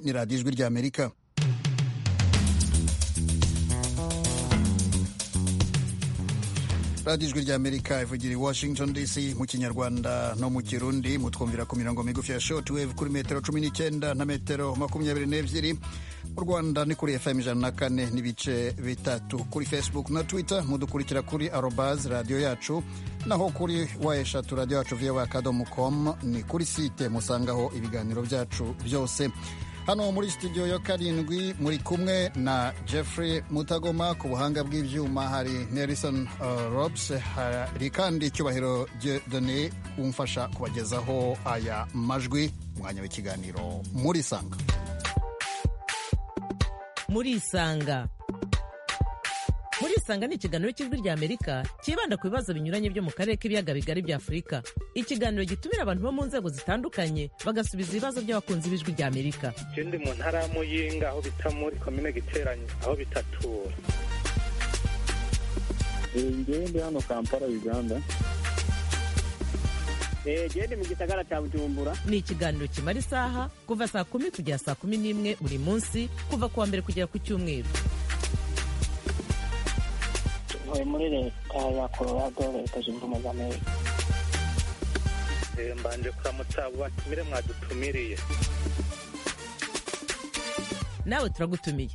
ni radiyo ijwi ry'amerika radiyo ijwi ry'amerika ivugira i washington dc mu kinyarwanda no mu kirundi mutwumvira ku mirongo migufi ya shortwave kuri metero cumi n'icyenda na metero makumyabiri n'ebyiri mu rwanda ni kuri fm ijana na kane n'ibice bitatu kuri facebook na twitter mudukurikira kuri arobaz radiyo yacu naho kuri wa eshatu radiyo yacu vowa akadomo com ni kuri site musangaho ibiganiro byacu byose hano muri studio ya karindwi muri kumwe na jeffrey mutagoma ku buhanga bw'ibyuma hari nelson uh, robs hari kandi icyubahiro done umfasha kubagezaho aya majwi umwanya w'ikiganiro muri sanga muri isanga muri isanga ni ikiganiro cy'ijwi ry'amerika cyibanda ku bibazo binyuranye byo mu karere k'ibiyaga bigari bya afurika ikiganiro gitumira abantu bo mu nzego zitandukanye bagasubiza ibibazo by'abakunzi b'ijwi ry'amerika ikindi mu ntara ya muyinga aho bita muri komine giteranye aho bitatura ngewe ndi hano kampala uganda gende mu gisagara cya bujumbura ni ikiganiro kimara isaha kuva saa kumi kugera saa kumi n'imwe buri munsi kuva ku wa mbere kugera ku cyumweru tuvuye muri leta ya colorado leta zunze ubumwe za amerika mbanje kuramutsa abo batumire mwadutumiriye nawe turagutumiye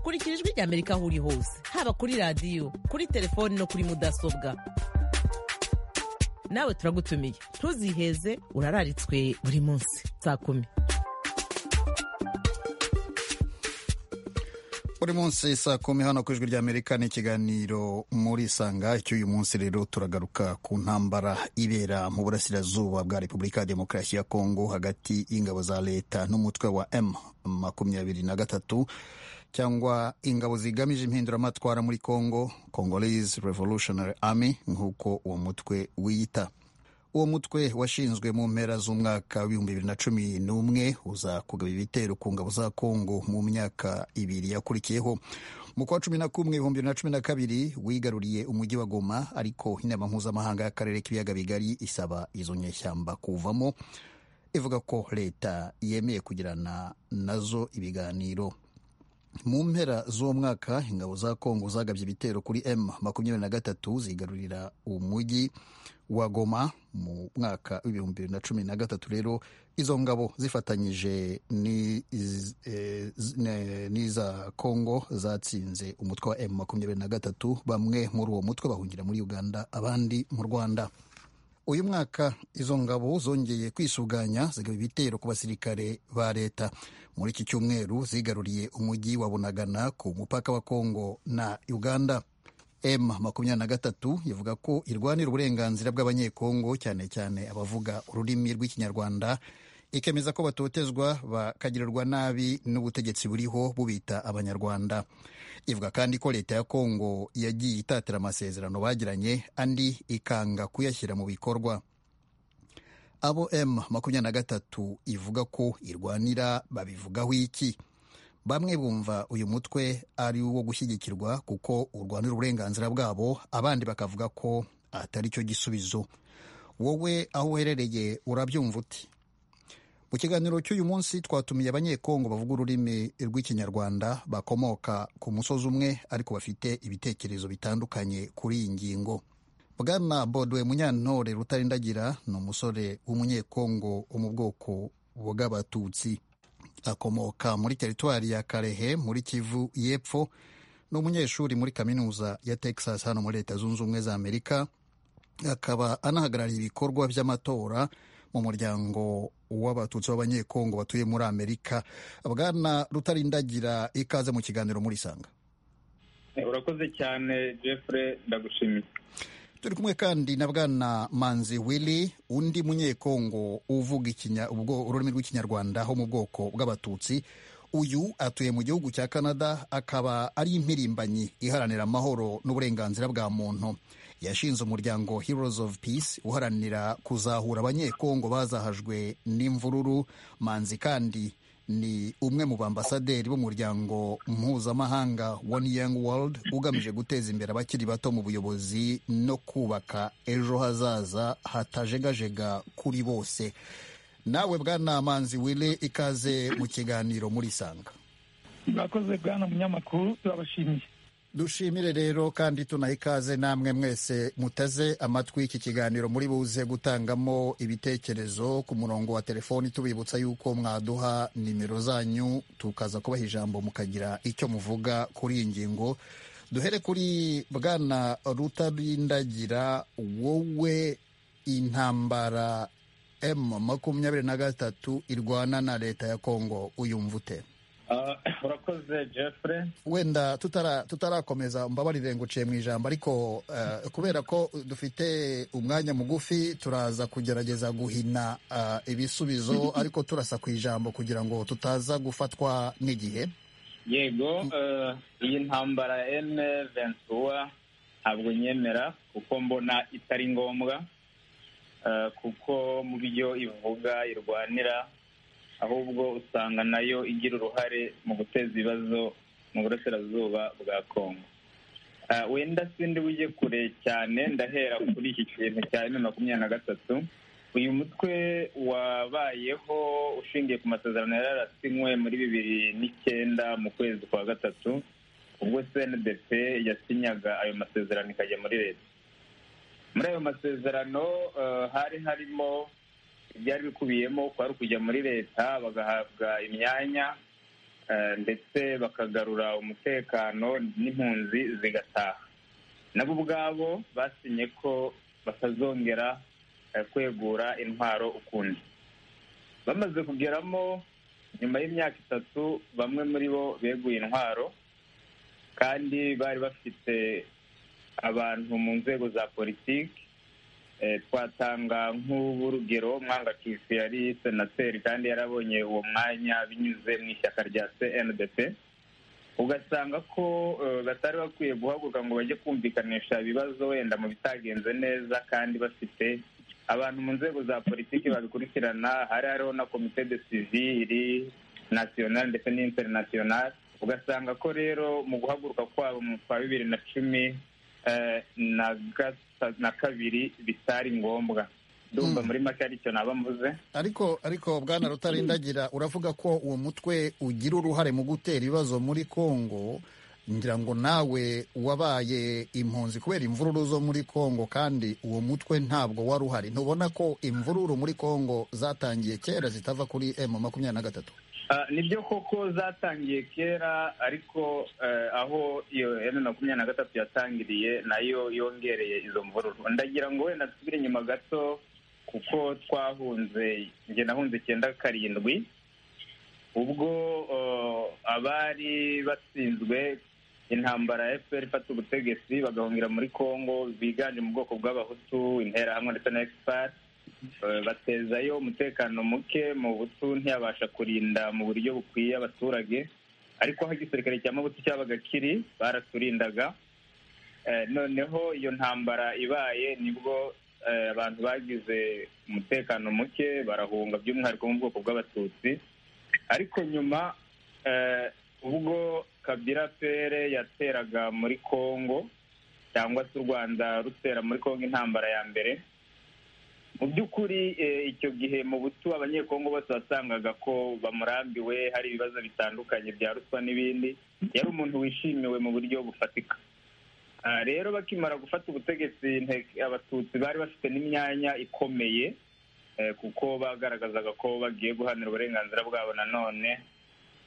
kurikira ijwi ry'amerika aho uri hose haba kuri radiyo kuri telefoni no kuri mudasobwa nawe turagutumiye ntuziheze urararitswe buri munsi saa kumi buri munsi saa kumi hano ku ijwi ry'amerika ni ikiganiro muri sanga cy'uyu munsi rero turagaruka ku ntambara ibera mu burasirazuba bwa repubulika ya demokarasi ya kongo hagati y'ingabo za leta n'umutwe wa m makumyabiri na gatatu cyangwa ingabo zigamije impinduramatwara muri congo congolese revolutionary army nk'uko uwo mutwe wiyita uwo mutwe washinzwe mu mpera z'umwaka w'ibihumbi bibiri na cumi n'umwe uza kugaba ibitero ku ngabo za congo mu myaka ibiri yakurikiyeho mu kwa cumi na kumwe ibihumbi bibiri na cumi na kabiri wigaruriye umujyi wa goma ariko inama mpuzamahanga y'akarere k'ibiyaga bigari isaba izo nyeshyamba kuvamo ivuga ko leta yemeye kugirana nazo ibiganiro mu mpera z'umwaka ingabo za kongo zagabye ibitero kuri m makumyabiri na gatatu zigarurira umujyi wa goma mu mwaka w'ibihumbi bibiri na cumi na gatatu rero izo ngabo zifatanyije n'iza kongo zatsinze umutwe wa m makumyabiri na gatatu bamwe muri uwo mutwe bahungira muri uganda abandi mu rwanda uyu mwaka izo ngabo zongeye kwisuganya zigaba ibitero ku basirikare ba leta muri iki cyumweru zigaruriye umujyi wa bunagana ku mupaka wa kongo na uganda m makumyabiri na gatatu ivuga ko irwanira uburenganzira bw'abanyekongo cyane cyane abavuga ururimi rw'ikinyarwanda ikemeza ko batotezwa bakagirirwa nabi n'ubutegetsi buriho bubita abanyarwanda ivuga kandi ko leta ya kongo yagiye itatira amasezerano bagiranye andi ikanga kuyashyira mu bikorwa abo m makumyabiri na gatatu ivuga ko irwanira babivugaho iki bamwe bumva uyu mutwe ari uwo gushyigikirwa kuko urwanira uburenganzira bwabo abandi bakavuga ko atari cyo gisubizo wowe aho uherereye urabyumva uti mu kiganiro cy'uyu munsi twatumiye abanyekongo bavuga ururimi rw'ikinyarwanda bakomoka ku musozi umwe ariko bafite ibitekerezo bitandukanye kuri iyi ngingo bwana bodwe munyantore rutarindagira ni umusore w'umunyekongo wo mu bwoko bw'abatutsi akomoka muri teritwari ya karehe muri kivu y'epfo ni umunyeshuri muri kaminuza ya texas hano muri leta zunze ubumwe za amerika akaba anahagarariye ibikorwa by'amatora mu muryango w'abatutsi b'abanyekongo batuye muri amerika bwana rutarindagira ikaze mu kiganiro muri sanga urakoze cyane jeffrey ndagushimiye turi kumwe kandi na bwana manzi willy undi munyekongo uvuga ururimi rw'ikinyarwanda ho mu bwoko bw'abatutsi uyu atuye mu gihugu cya canada akaba ari impirimbanyi iharanira amahoro n'uburenganzira bwa muntu yashinze umuryango heroes of peace uharanira kuzahura abanyekongo bazahajwe n'imvururu manzi kandi ni umwe mu bambasaderi b'umuryango mpuzamahanga one young world ugamije guteza imbere abakiri bato mu buyobozi no kubaka ejo hazaza hatajegajega kuri bose nawe bwana manzi wile ikaze mu kiganiro muri sanga mwakoze bwana munyamakuru turabashimiye dushimire rero kandi tunaha ikaze namwe mwese muteze amatwi iki kiganiro muri buze gutangamo ibitekerezo ku murongo wa telefoni tubibutsa yuko mwaduha nimero zanyu tukaza kubaha ijambo mukagira icyo muvuga kuri iyi ngingo duhere kuri bwana rutarindagira wowe intambara emu makumyabiri na gatatu irwana na leta ya kongo uyumva ute Ah, urakoze jeffrey wenda tutara- tutarakomeza mbabarire ngo uciye mu ijambo ariko eh, kubera ko dufite umwanya mugufi turaza kugerageza guhina eh, ibisubizo ariko turasa ku ijambo kugira ngo tutaza gufatwa n'igihe yego eh, iyi ntambara ya ene ventura ntabwo nyemera kuko mbona itari ngombwa eh, kuko mu byo ivuga irwanira ahubwo usanga nayo igira uruhare mu guteza ibibazo mu burasirazuba bwa kongo Eh, wenda sindi wijye kure cyane ndahera kuri iki kintu cya eme makumyabiri na gatatu uyu mutwe wabayeho ushingiye ku masezerano yari yarasinywe muri bibiri n'icyenda mu kwezi kwa gatatu ubwo cndp yasinyaga ayo masezerano ikajya muri leta muri ayo masezerano eh, hari harimo ibyari bikubiyemo kwari ukujya muri leta bagahabwa imyanya eh, ndetse bakagarura umutekano n'impunzi zigataha nabo ubwabo basinye ko batazongera eh, kwegura intwaro ukundi bamaze kugeramo nyuma y'imyaka itatu bamwe muri bo beguye intwaro kandi bari bafite abantu mu nzego za politiki Eh, twatanga nk'uburugero mwangacucu yari senateri kandi yarabonye uwo mwanya binyuze mu ishyaka rya cndp ugasanga ko eh, batari bakwiye guhaguruka ngo bajye kumvikanisha ibibazo wenda mu bitagenze neza kandi bafite abantu mu nzego za politiki babikurikirana hari hariho na komite de sivili nasiyonali ndetse n'interinasiyonali ugasanga ko rero mu guhaguruka kwabo mu kwa bibiri na cumi eh, na gata- na kabiri bitari ngombwa ndumva muri make ari cyo naba mvuze ariko ariko bwana rutarindagira uravuga ko uwo mutwe ugira uruhare mu gutera ibibazo muri kongo ngira ngo nawe wabaye impunzi kubera imvururu zo muri kongo kandi uwo mutwe ntabwo wari uhari ntubona ko imvururu muri kongo zatangiye kera zitava kuri emu makumyabiri na gatatu Ah, nibyo koko zatangiye kera ariko eh, aho iyo emu makumyabiri na gatatu yatangiriye nayo yongereye izo mvururu ndagira ngo wenda dusubire inyuma gato kuko twahunze njye nahunze icyenda karindwi ubwo eh, abari batsinzwe intambara ya fpr ifata ubutegetsi bagahungira muri congo biganje mu bwoko bw'abahutu interahamwe ndetse na expert Eh, batezayo umutekano muke mu butu ntiyabasha kurinda mu buryo bukwiye abaturage ariko aho igisirikare cya mabutu cyabaga kiri baraturindaga Eh, noneho iyo ntambara ibaye nibwo eh, abantu bagize umutekano muke barahunga by'umwihariko mu bwoko bw'abatutsi ariko nyuma eh, ubwo kabira pere yateraga muri congo cyangwa se u rwanda rutera muri congo intambara ya mbere mu by'ukuri eh, icyo gihe mu butu abanyekongo bose wasangaga ko bamurambiwe hari ibibazo bitandukanye bya ruswa n'ibindi yari umuntu wishimiwe mu buryo bufatika Ah, rero bakimara gufata ubutegetsi Nteko- abatutsi bari bafite n'imyanya ikomeye eh, kuko bagaragazaga ko bagiye guhanira uburenganzira bwabo nanone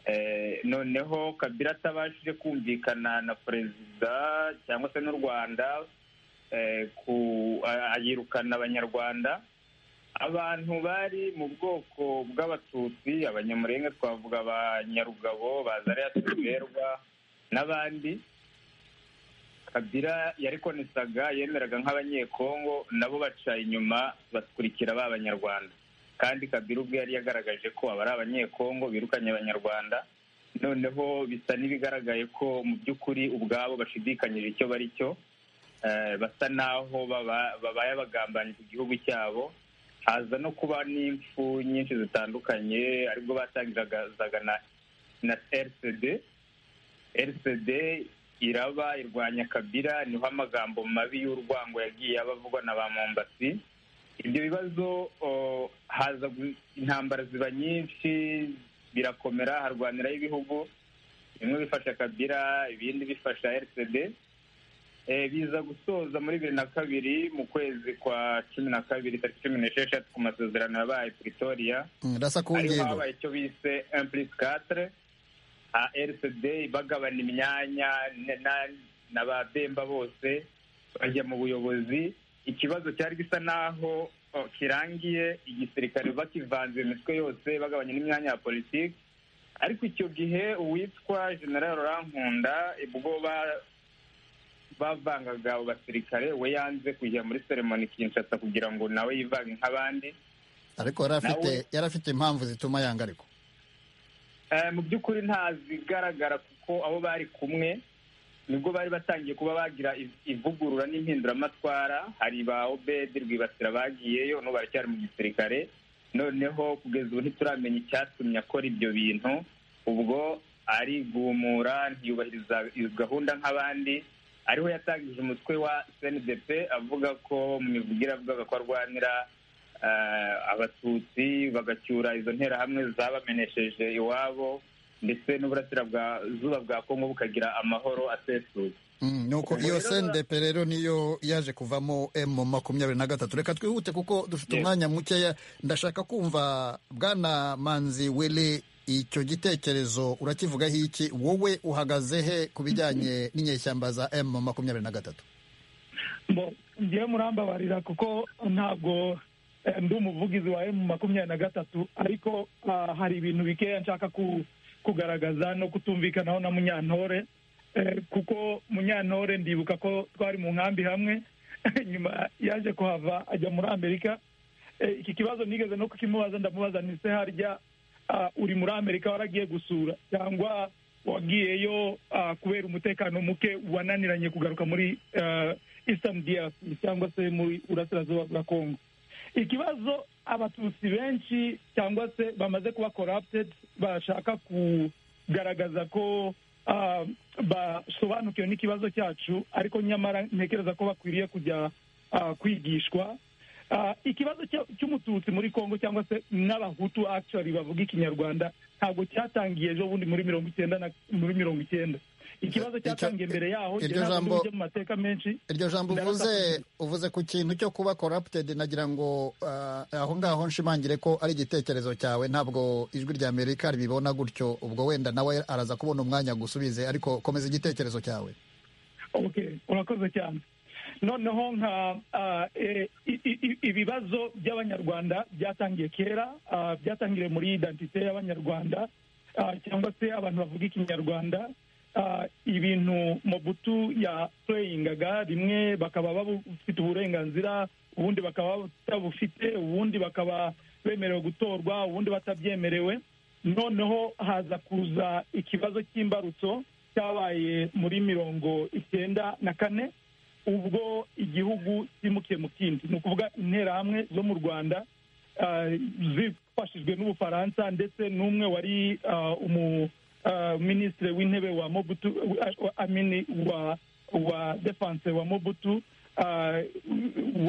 Eh, noneho kabila atabashije kumvikana na perezida cyangwa se n'u rwanda eh, ku- a- ayirukana abanyarwanda abantu bari mu bwoko bw'abatutsi abanyamurenga twavuga abanyarugabo bazariya tuberwa n'abandi kabira yarikonesaga yemeraga nk'abanyekongo nabo baca inyuma bakurikira ba banyarwanda kandi kabira ubwe yari yagaragaje ko aba ari abanyekongo birukanye abanyarwanda noneho bisa n'ibigaragaye ko mu by'ukuri ubwabo bashidikanyije icyo bari cyo eh, basa n'aho baba- babaye abagambanyi ku gihugu cyabo haza no kuba n'imfu nyinshi zitandukanye aribwo batangiraga na, na rcd rcd iraba irwanya kabira niho amagambo mabi y'urwango yagiye aba avugwa na ba mombasi ibyo bibazo o, haza gu- intambara ziba nyinshi birakomera harwaniraho ibihugu bimwe bifasha kabira ibindi bifasha rcd Eh, biza gusoza muri bibiri na kabiri mu kwezi kwa cumi na kabiri tariki cumi n'esheshatu ku masezerano yabaye pretoria Mm, rasa ku ariho ngendo habaye icyo bise implicatre rcd bagabana imyanya ne- na- na ba bemba bose bajya mu buyobozi ikibazo cyari gisa naho oh, kirangiye igisirikare bakivanze imitwe yose bagabanya n'imyanya ya politiki ariko icyo gihe uwitwa general rankunda ubwo ba- bavangaga abo basirikare we yanze kujya muri seremoni kinshasa kugira ngo nawe yivange nk'abandi ariko yari afite nawe- yari afite impamvu zituma yanga ariko Eh, mu by'ukuri nta zigaragara kuko abo bari kumwe nibwo bari batangiye kuba bagira iv- ivugurura n'impinduramatwara hari ba obedi rwibasira bagiyeyo no baracyari mu gisirikare noneho kugeza ubu ntituramenya icyatumye akora ibyo bintu ubwo arigumura ntiyubahiriza izo gahunda nk'abandi ariho yatangije umutwe wa snDP avuga ko mu mivugire avugaga ko arwanira eh, abatutsi bagacyura izo nterahamwe zabamenesheje iwabo ndetse n'uburasira bwa zuba bwa kongo bukagira amahoro asesuye Mm, nuko iyo Rero- sndp rero niyo yaje kuvamo m makumyabiri na gatatu reka twihute kuko dufite Yes. umwanya mukeya ndashaka kumva bwana manzi wele icyo gitekerezo urakivugaho iki wowe uhagaze he ku bijyanye n'inyeshyamba za m makumyabiri na gatatu Bo, ngiye murambabarira kuko ntabwo eh, ndi umuvugizi wa emu makumyabiri na gatatu ariko ah, hari ibintu bikeya nshaka ku- kugaragaza no kutumvikanaho na munyantore Eh, kuko munyantore ndibuka ko twari mu nkambi hamwe nyuma yaje kuhava ajya muri amerika Eh, iki kibazo nigeze no kukimubaza ndamubaza ni se harya ah, uri muri amerika waragiye gusura cyangwa wagiyeyo ah, kubera umutekano muke wananiranye kugaruka muri ah, eastern DRC cyangwa se muri burasirazuba bwa congo ikibazo abatutsi benshi cyangwa se bamaze kuba corrupted bashaka kugaragaza ko ah, basobanukiwe n'ikibazo cyacu ariko nyamara ntekereza ko bakwiriye kujya ah, kwigishwa Ah, ikibazo cya- cy'umututsi muri congo cyangwa se n'abahutu actually bavuga ikinyarwanda ntabwo cyatangiye ejo bundi muri mirongo icyenda na muri mirongo icyenda ikibazo Icyo- cyatangiye mbere yaho iryo njye ntabwo jambo- tujye mu mateka menshi iryo jambo uvuze Ndarasa- uvuze ku kintu cyo kuba corrupted nagira ngo ah, aho ngaho nshimangire ko ari igitekerezo cyawe ntabwo ijwi rya amerika ribibona gutyo ubwo wenda nawe araza kubona umwanya gusubize ariko komeza igitekerezo cyawe okay urakoze cyane noneho nka ah, eh, i- i- i- ibibazo by'abanyarwanda byatangiye kera ah, byatangiriye muri identite y'abanyarwanda ah, cyangwa se abantu bavuga ikinyarwanda ah, ibintu mobutu yapulayingaga rimwe bakaba bafite uburenganzira ubundi bakaba batabufite ubundi bakaba bemerewe gutorwa ubundi batabyemerewe noneho haza kuza ikibazo cy'imbarutso cyabaye muri mirongo icyenda na kane ubwo igihugu cyimukiye mu kindi ni ukuvuga interahamwe zo mu rwanda ah, zifashijwe n'ubufaransa ndetse n'umwe wari ah, umu ah, minisitiri w'intebe wa mobutu wa- wa- amini wa wa defense wa mobutu ah,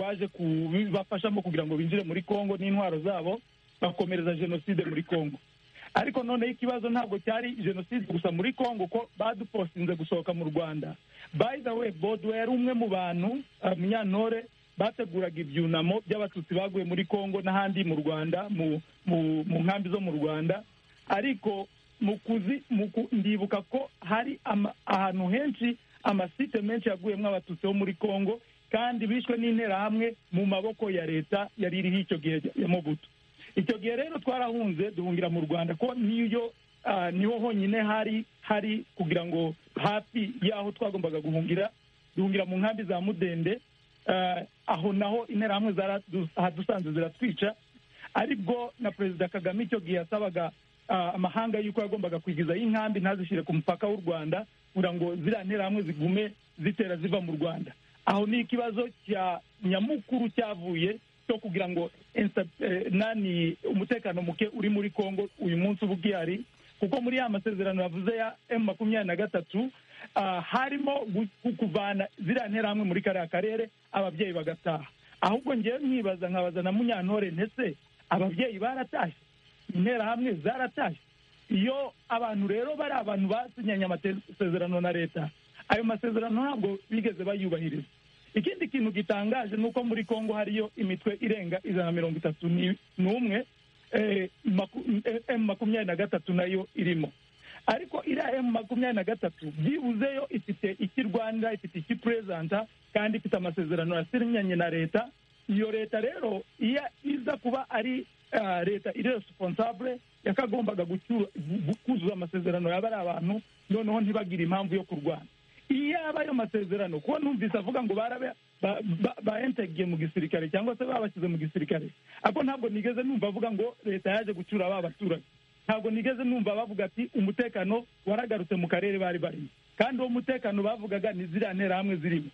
waje kubafashamo kugira ngo binjire muri congo n'intwaro zabo bakomereza jenoside muri congo ariko noneho ikibazo ntabwo cyari jenoside gusa muri congo ko badupostinze gusohoka mu rwanda by the way bodo yari umwe mu bantu ah, munyantore bateguraga ibyunamo by'abatutsi baguye muri congo n'ahandi mu rwanda mu mu mu nkambi zo mu rwanda ariko mu kuzi mu ku- ndibuka ko hari ama- ahantu henshi amasite menshi yaguyemo abatutsi bo muri congo kandi bishwe n'interahamwe mu maboko ya leta yari iriho icyo gihe ya mobutu icyo gihe rero twarahunze duhungira mu rwanda ko niyo ah, niho honyine hari hari kugira ngo hafi y'aho twagombaga guhungira duhungira mu nkambi za mudende Ah, aho naho interahamwe zaradu- ahadusanze ziratwica aribwo na perezida kagame icyo gihe yasabaga ah, amahanga y'uko yagombaga kwigizayo inkambi ntazishyire ku mupaka w'u rwanda kugira ngo ziriya nterahamwe zigume zitera ziva mu rwanda aho ni ikibazo cya nyamukuru cyavuye cyo kugira ngo insta- eh, nani umutekano muke uri muri congo uyu munsi uba ugihari kuko muri ya masezerano yavuze ya emu makumyabiri na gatatu ah, harimo gu- ku- kuvana ziriya nterahamwe muri kariya karere ababyeyi bagataha ahubwo ngewe mwibaza nkabaza na munyantore ndetse ababyeyi baratashye interahamwe zaratashye iyo abantu rero bari abantu basinyanye amasezerano na leta ayo masezerano ntabwo bigeze bayubahiriza ikindi kintu gitangaje ni uko muri congo hariyo imitwe irenga ijana na mirongo itatu n'umwe emu makumyabiri na gatatu nayo irimo ariko iriya emu makumyabiri na gatatu byibuzeyo ifite iki rwanda ifite iki perezida kandi ifite amasezerano yasinyanye na leta iyo leta rero iyo iza kuba ari leta iri resiponsabure yakagombaga kuzuza amasezerano yaba ari abantu noneho ntibagire impamvu yo kurwana iyaba ayo masezerano kuko numvise avuga ngo bayentegiye mu gisirikare cyangwa se babashyize mu gisirikare ariko ntabwo nigeze numva avuga ngo leta yaje gucyura ba baturage ntabwo nigeze numva bavuga ati umutekano waragarutse mu karere bari barimo kandi uwo mutekano bavugaga ni ziriya nterahamwe zirimo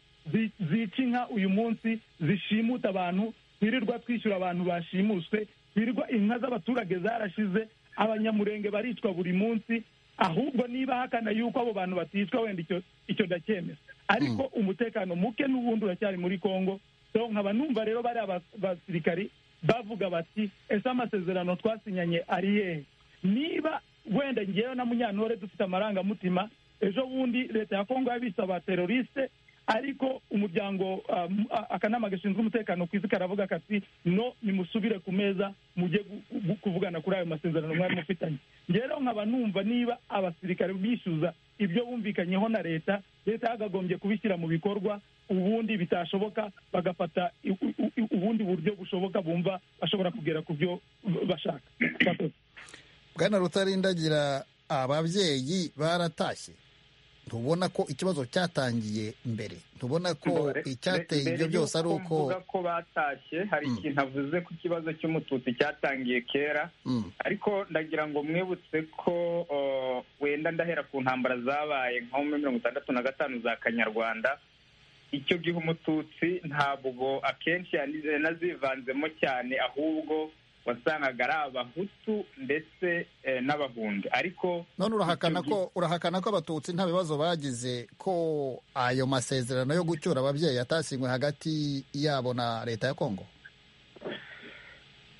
zica inka uyu munsi zishimuta abantu twirirwa twishyura abantu bashimuswe twirirwa inka z'abaturage zarashize abanyamurenge baricwa buri munsi ahubwo niba hakana yuko abo bantu baticwa wenda icyo ndacyemera ariko umutekano muke n'ubundi uracyari muri congo so nkaba numva rero bari abasirikari bavuga bati ese amasezerano twasinyanye ari yehe niba wenda ngewe na munyantore dufite amarangamutima ejo bundi leta ya congo yabise abateroriste ariko umuryango akanama gashinzwe umutekano ku isi karavuga kati no nimusubire ku meza mujye kuvugana kuri ayo masezerano mwari mufitanye rero nkaba numva niba abasirikare bishyuza ibyo bumvikanyeho na leta leta yagagombye kubishyira mu bikorwa ubundi bitashoboka bagafata ubundi buryo bushoboka bumva bashobora kugera ku byo bashaka bwana rutarindagira ababyeyi baratashye ntubona ko ikibazo cyatangiye mbere ntubona ko icyateye ibyo byose ari uko mvuga ko batashye hari ikintu avuze ku kibazo cy'umututsi cyatangiye kera ariko ndagira ngo mwibutse ko wenda ndahera ku ntambara zabaye nko muri mirongo itandatu na gatanu za kanyarwanda icyo gihe umututsi ntabwo akenshi yanazivanzemo cyane ahubwo wasangaga ari abahutu ndetse n'abahundi ariko none urahakana ko urahakana ko abatutsi nta bibazo bagize ko ayo masezerano yo gucyura ababyeyi yatasinywe hagati yabo na leta ya kongo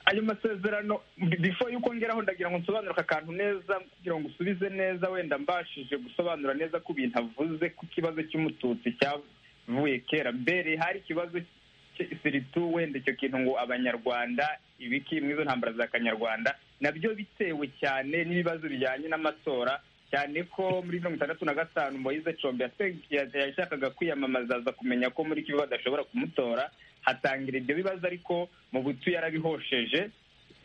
ayo masezerano bifo yuko ngeraho ndagira ngo nsobanure aka kantu neza kugira ngo usubize neza wenda mbashije gusobanura neza ko ibintu avuze ku kibazo cy'umututsi cyavuye kera mbere hari ikibazo siritu wenda icyo kintu ngo abanyarwanda ibiki muri izo ntambara za kanyarwanda nabyo bitewe cyane n'ibibazo bijyanye n'amatora cyane ko muri mirongo itandatu na gatanu moyize combe yashakaga kwiyamamaza aza kumenya ko muri kivu badashobora kumutora hatangira ibyo bibazo ariko mu butu yarabihosheje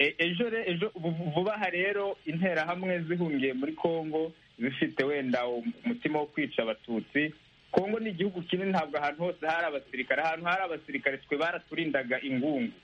ejo ejo vuba aha rero interahamwe zihungiye muri congo zifite wenda umutima wo kwica abatutsi kongo ni igihugu kinini ntabwo ahantu hose hari abasirikare ahantu hari abasirikare twe baraturindaga ingungu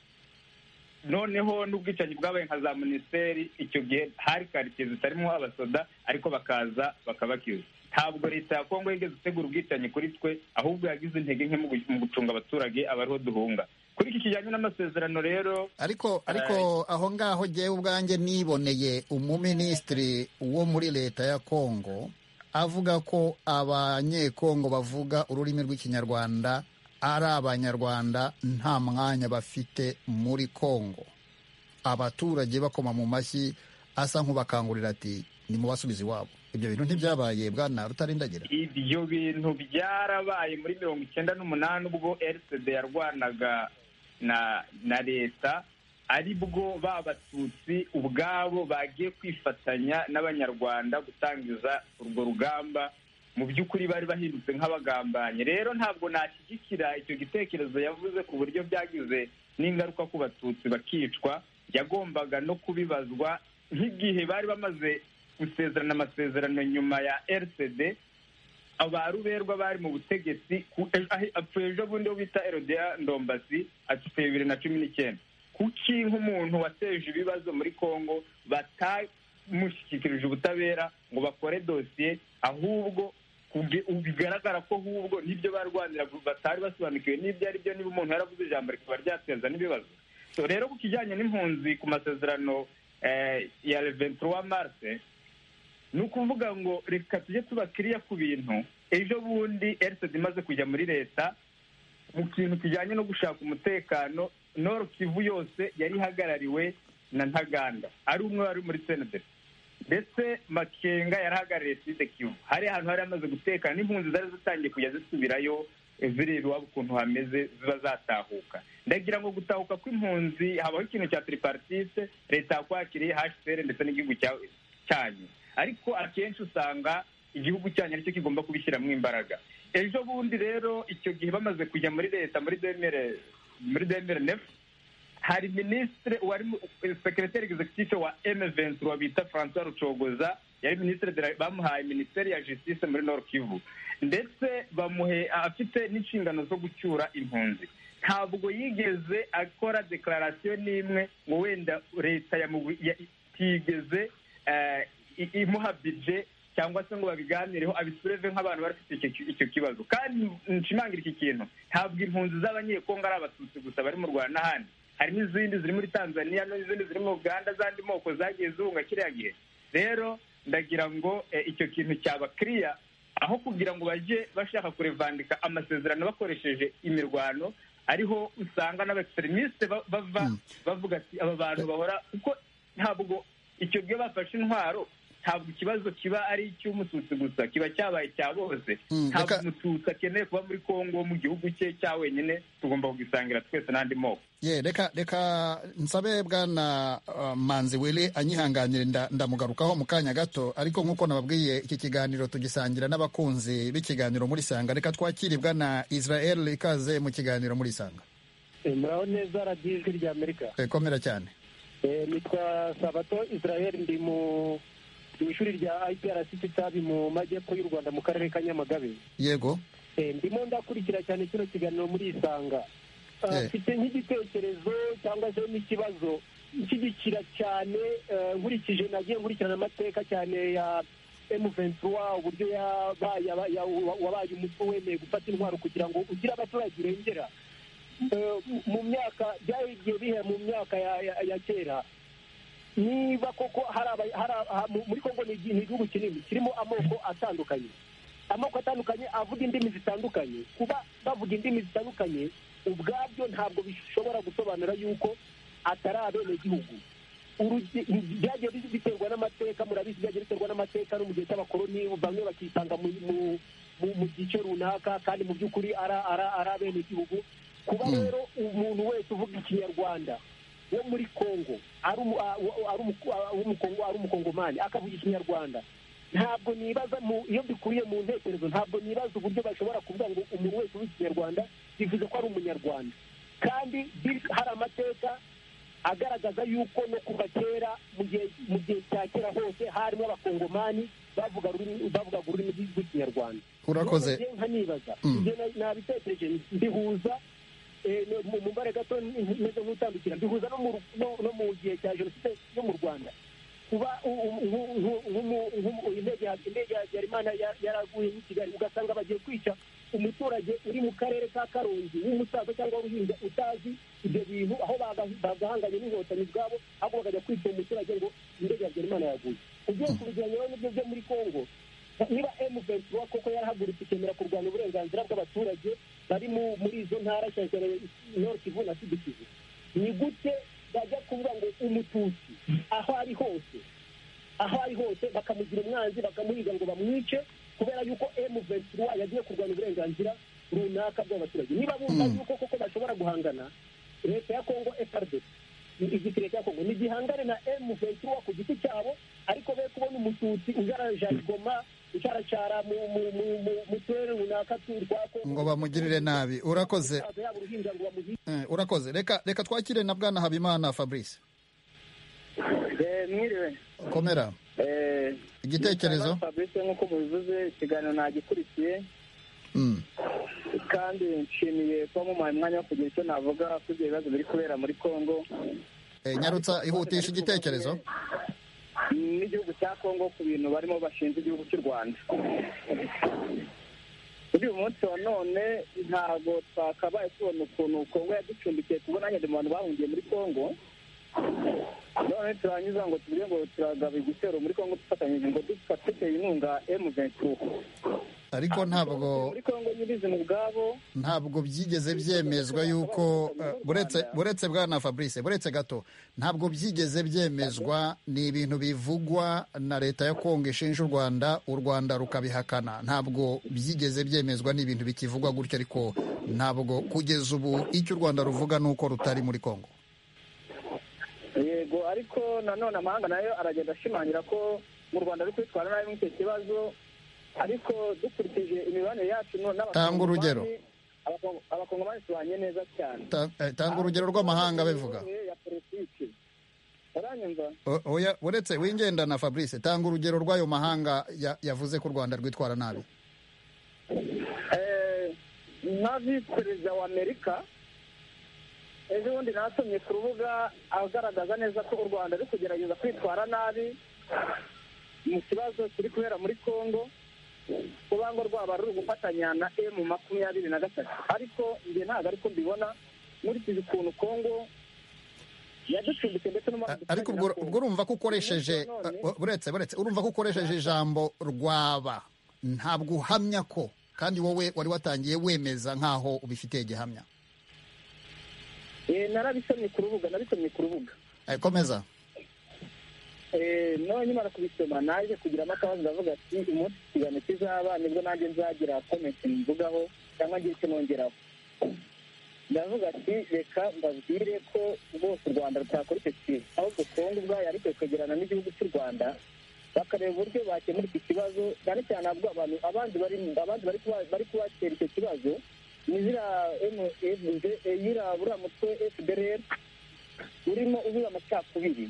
noneho n'ubwicanyi bwabaye nka za minisiteri icyo gihe hari karitsiye zitarimo abasoda ariko bakaza bakabakiza ntabwo leta ya kongo yigeze itegura ubwicanyi kuri twe ahubwo yagize intege nke mu gucunga abaturage abariho duhunga kuri iki kijyanye n'amasezerano rero ariko ariko aho ngaho ngewe ubwanjye niboneye umuminisitiri wo muri leta ya kongo avuga ko abanyekongo bavuga ururimi rw'ikinyarwanda ari abanyarwanda nta mwanya bafite muri kongo abaturage bakoma mu mashyi asa nk'ubakangurira ati ni mu basubiza iwabo ibyo bintu ntibyabaye bwana rutarindagira ibyo bintu byarabaye muri mirongo icyenda n'umunani ubwo rcd yarwanaga na na leta ari bwo ba batutsi ubwabo bagiye kwifatanya n'abanyarwanda gutangiza urwo rugamba mu by'ukuri bari bahindutse nk'abagambanye rero ntabwo nashyigikira icyo gitekerezo yavuze ku buryo byagize n'ingaruka ku batutsi bakicwa yagombaga no kubibazwa nk'igihe bari bamaze gusezerana amasezerano nyuma ya rcd abaruberwa bari mu butegetsi apfuye ejo bundi wo bita erodea ndombasi apfuye bibiri na cumi n'icyenda kuki nk'umuntu wateje ibibazo muri congo batamushyikirije ubutabera ngo bakore dosiye ahubwo bigaragara ko ahubwo n'ibyo barwanira batari basobanukiwe n'ibyo ari byo niba umuntu yaravuze ijambo rikaba ryateza n'ibibazo rero ku kijyanye n'impunzi ku masezerano ya reventura marse ni ukuvuga ngo reka tujye tuba kiriya ku bintu ejo bundi erisedi imaze kujya muri leta mu kintu kijyanye no gushaka umutekano noro kivu yose yari ihagarariwe na ntaganda ari umwe wari muri senederi ndetse makenga yari ahagarariye side kivu hari ahantu hari amaze gutekana n'impunzi zari zitangiye kujya zisubirayo eh, zireba iwabo ukuntu hameze ziba zatahuka ndagira ngo gutahuka kw'impunzi habaho ikintu cya tiriparitise leta yakwakiriye hcr ndetse n'igihugu cya- cyanyu ariko akenshi usanga igihugu cyanyu aricyo kigomba kubishyiramo imbaraga ejo bundi rero icyo gihe bamaze kujya muri leta muri demere muri demere nefu hari minisitiri wari mu- sekereteri egizekitife wa emevensi uwo bita francois rucogoza yari minisitiri de la- bamuhaye minisiteri ya justice muri nord kivu ndetse bamuhe afite n'inshingano zo gucyura impunzi ntabwo yigeze akora dekararasiyo n'imwe ngo wenda leta yamubu- ya- itigeze eh, i- imuha bije cyangwa se ngo babiganireho abisureve nk'abantu bari bafite icyo ki- icyo kibazo kandi nshimangira iki kintu ntabwo impunzi z'abanyekongo ari abatutsi gusa bari mu rwanda n'ahandi hari n'izindi ziri muri tanzania n'izindi ziri mu uganda z'andi moko zagiye zihunga kiriya gihe rero ndagira ngo eh, icyo kintu cyaba kiriya aho kugira ngo bajye bashaka kurevandika amasezerano bakoresheje imirwano ariho usanga n'abaekiseremisite bava bavuga ati aba bantu bahora kuko ntabwo icyo gihe bafashe intwaro ntabwo ikibazo kiba ari icy'umututsi gusa kiba cyabaye cya bose Mm, ntabwo reka- umututsi akeneye kuba muri kongo mu gihugu cye cya wenyine tugomba kugisangira twese n'andi moko ye reka reka nsabe bwana uh, manzi wele anyihanganire nda- ndamugarukaho mu kanya gato ariko nk'uko nababwiye iki kiganiro tugisangira n'abakunzi b'ikiganiro muri sanga reka twakire bwana israel ikaze mu kiganiro muri sanga muraho neza radiyo ijwi rya amerika komera cyane Eh, nitwa sabato israel ndi mu mu ishuri rya iprc kitabi mu majyepfo y'u rwanda mu karere ka nyamagabe yego Eh, ndimo ndakurikira cyane kino kiganiro muri isanga Ah, Yeah. mfite nk'igitekerezo cyangwa se n'ikibazo nshyigikira cyane eh, nkurikije nagiye nkurikirana amateka cyane ya emuventura uburyo yabaye aba- ya- wa- wabaye umutwe wemeye gufata intwaro kugira ngo ugire abaturage urengera Eh, mu myaka byari igihe bihe mu myaka ya- ya- ya kera niba koko hari aba- hari aha- mu- muri kongo ni igi- ni igihugu kinini kirimo amoko atandukanye amoko atandukanye avuga indimi zitandukanye kuba bavuga indimi zitandukanye ubwabyo ntabwo bishobora gusobanura yuko atari abenegihugu Urugi- byagiye bi- biterwa n'amateka murabizi byagiye biterwa n'amateka no mu gihe cy'abakoloni bamwe bakitanga mu mu- mu mu gice runaka kandi mu by'ukuri ari ari- ari abenegihugu kuba Mm. rero umuntu wese uvuga ikinyarwanda wo muri kongo ari umu- a- wa- ari umu- a- w'umukongo- ari umukongomani akavuga ikinyarwanda ntabwo nibaza mu iyo bikuriye mu ntekerezo ntabwo nibaza uburyo bashobora kuvuga ngo umuntu wese uvuga ikinyarwanda bivuze ko ari umunyarwanda kandi bir- hari amateka agaragaza yuko no kuva kera mu gihe mu gihe cya kera hose harimo abakongomani bavuga ururimi- bavugaga ururimi rw'ikinyarwanda urakoze None njye nkanibaza Mm. ibyo na- nabitekereje ndihuza eh, no- mu- mu mbare gato meze nk'utambikira ndihuza no mu ru- no- no mu gihe cya jenoside yo mu rwanda kuba u- u- nku- nku- nkumu- nkumu- indege ya- indege ya habyarimana ya- yaraguye i kigali ugasanga bagiye kwica umuturage uri mu karere ka karongi w'umusaza cyangwa w'uruhinja utazi ibyo bintu aho baga- bagahanganye n'inkotanyi ubwabo ahubwo bakajya kwica umuturage ngo indege ya habyarimana yaguye ugiye kubigeranya rero n'ibyo byo muri kongo niba emu ventura koko yarahagurutse ikemera kurwanya uburenganzira bw'abaturage bari mu- muri izo ntara cyane cyane nord kivu na sud kivu ni gute bajya kuvuga ngo umututsi aho ari hose aho ari hose bakamugira umwanzi bakamuhiga ngo bamwice kubera yuko emu ventura yagiye kurwanya uburenganzira runaka bw'abaturage niba bumva Mm. yuko koko bashobora guhangana leta ya kongo efuperi igisirikare cya kongo ntigihangane na emu ventura ku giti cyabo ariko be kubona umututsi ujara jarigoma ucaracara mu- mu- mu- mu- mu turere runaka tu- twa kongo ngo bamugirire nabi urakoze umusaza yaba uruhinja ngo bamuhi- eh, urakoze reka reka twakire na bwana habimana fabrice mwiriwe komera Eh, igitekerezo fabrice nk'uko mubivuze ikiganiro nagikurikiye Mm, kandi nshimiye kuba mumaye umwanya wo kugira icyo navuga kuri ibyo bibazo biri kubera muri congo eh, nyarutsa ihutisha igitekerezo n'igihugu cya congo ku bintu barimo bashinze igihugu cy'u rwanda kuri uyu munsi wa none ntabwo twakabaye tubona ukuntu congo yaducumbikiye tubona nyine mu bantu bahungiye muri congo none turanyuza ngo tubwire ngo turagaba igitero muri congo dufatanyije ngo dufate inkunga m ventura ariko ntabwo muri kongo nyirizina ubwabo ntabwo byigeze byemezwa yuko eh, buretse buretse bwana fabrice buretse gato ntabwo byigeze byemezwa ni ibintu bivugwa na leta ya kongo ishinja u rwanda u rwanda rukabihakana ntabwo byigeze byemezwa ni ibintu bikivugwa gutyo ariko ntabwo kugeza ubu icyo u rwanda ruvuga ni uko rutari muri kongo yego ariko nanone amahanga nayo aragenda ashimangira ko mu rwanda ari kwitwara nabi muri icyo kibazo ariko dukurikije imibanire yacu no- Tanga urugero. Abakongo- abakongomani tubanye neza cyane Ta- eh, tanga urugero rw'amahanga bivuga ya politiki uranyumva O- oya, uretse wingendana fabrice tanga urugero rw'ayo mahanga ya- yavuze ko u rwanda rwitwara nabi Eh, nka visi perezida wa amerika ejo bundi nasomye ku rubuga agaragaza neza ko u rwanda ari kugerageza kwitwara nabi mu kibazo kiri kubera muri congo kuba ngo rwaba ruri gufatanya na emu makumyabiri na gatatu ariko njye ntabwo ariko mbibona nkurikije ukuntu congo yaducumbitse ndetse A- n'umwaka ariko ubwo ubwo urumva ko ukoresheje uh, uh, uretse uretse urumva ko ukoresheje ijambo rwaba ntabwo uhamya ko kandi wowe wari watangiye wemeza nk'aho ubifitiye gihamya narabisomye ku rubuga narabisomye ku rubuga Eh, komeza Eh, none nimara kubisoma naje kugiramo akabazo ndavuga ati umunsi ikiganiro kizaba nibwo nanjye nzagira komenti mvugaho cyangwa ngira icyo nongeraho ndavuga ati reka mbabwire ko rwose u rwanda rutakora icyo kintu ahubwo kongo ubwayo ariko ikagerana n'igihugu cy'u rwanda bakareba uburyo bakemura iki kibazo cyane cyane ahubwo abantu abandi bari abandi bari kuba- bari kubatera icyo kibazo ni ziriya MFD, eh, ziriya buriya mutwe fdr urimo ubiba amacakubiri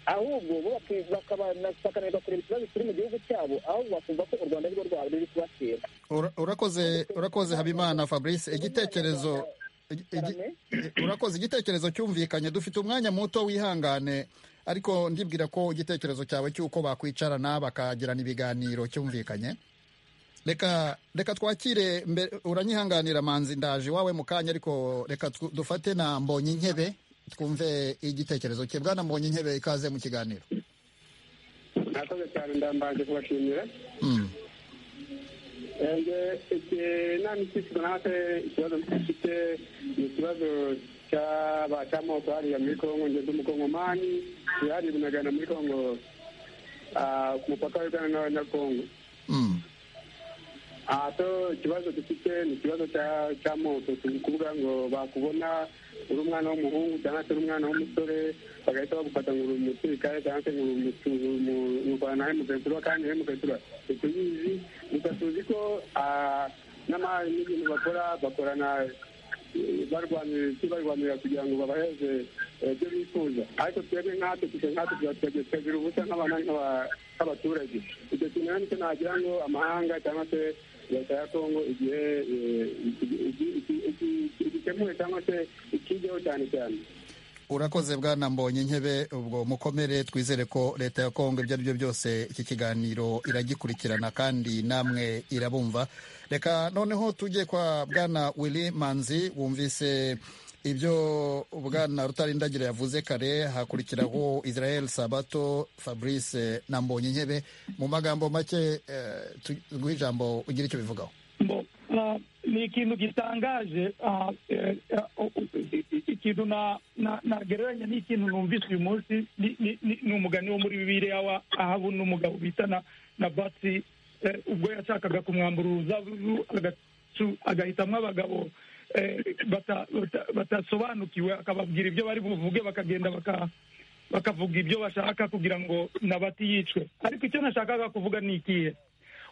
ahubwo bo baki- bakabana- bakananirwa kureba ikibazo kiri mu gihugu cyabo ahubwo bakumva ko u rwanda ari rwo rwaba ruri kubatera Ura- urakoze urakoze habimana fabrice igitekerezo igi- igi- eh, urakoze igitekerezo cyumvikanye dufite umwanya muto wihangane ariko ndibwira ko igitekerezo cyawe cy'uko bakwicarana bakagirana ibiganiro cyumvikanye reka reka twakire mbe- uranyihanganira manzi ndaje iwawe mu kanya ariko reka tw- dufate na mbonye intebe twumve igitekerezo cye bwana mbonye intebe ikaze mu kiganiro murakoze cyane ndambaje kubashimira Mm. njye inama ikisizwa nawe ikibazo mfite ni ikibazo cy'aba cy'amoko hariya muri kongo njye ndi umukongomani yaribunagana muri kongo ah, ku mupaka wa uganda na- na kongo Mm. aha so ikibazo dufite ni ikibazo cya- cy'amoko turi kuvuga ngo bakubona uri umwana w'umuhungu cyangwa se uri umwana w'umusore bagahita bagufata ngo uri umusirikare cyangwa se ngo uri umutu- uri umu- uri urwana na hemukatura kandi hemukatura ntituyizi gusa tuzi ko ah, n'ama- n'ibintu bakora bakorana eh, barwanira isi barwanira kugira ngo babaheze eh, ibyo bifuza ariko twebwe nkatwe twe nkatwe tuba- tukagira ubusa nk'abana nk'aba- nk'abaturage icyo kintu rero nicyo nagira ngo amahanga cyangwa se leta ya kongo igihe eh, iki- iki- iki- iki- igikemuye cyangwa se ikigeho cyane cyane urakoze bwana mbonye intebe ubwo mukomere twizere ko leta ya kongo ibyo ari byo byose iki kiganiro iragikurikirana kandi namwe irabumva reka noneho tujye kwa bwana willy manzi wumvise ibyo bwana rutarindagira yavuze kare hakurikiraho israel sabato fabrice na mbonye intebe mu magambo make eh, tu- guha ijambo ugira icyo bivugaho Mbo, ah, ni ikintu gitangaje ah, eh, ah, o- o- i- i- ikintu na- na- nagereranya n'ikintu numvise uyu munsi ni- ni- ni ni umugani wo muri bibiliya wa ahabu n'umugabo bita na na basi eh, ubwo yashakaga kumwambura uruzabibu agacu- agahitamwo abagabo eh, bata- bata- batasobanukiwe akababwira ibyo bari buvuge bakagenda baka bakavuga ibyo bashaka kugira ngo nabati yicwe ariko icyo nashakaga kuvuga ni ikihe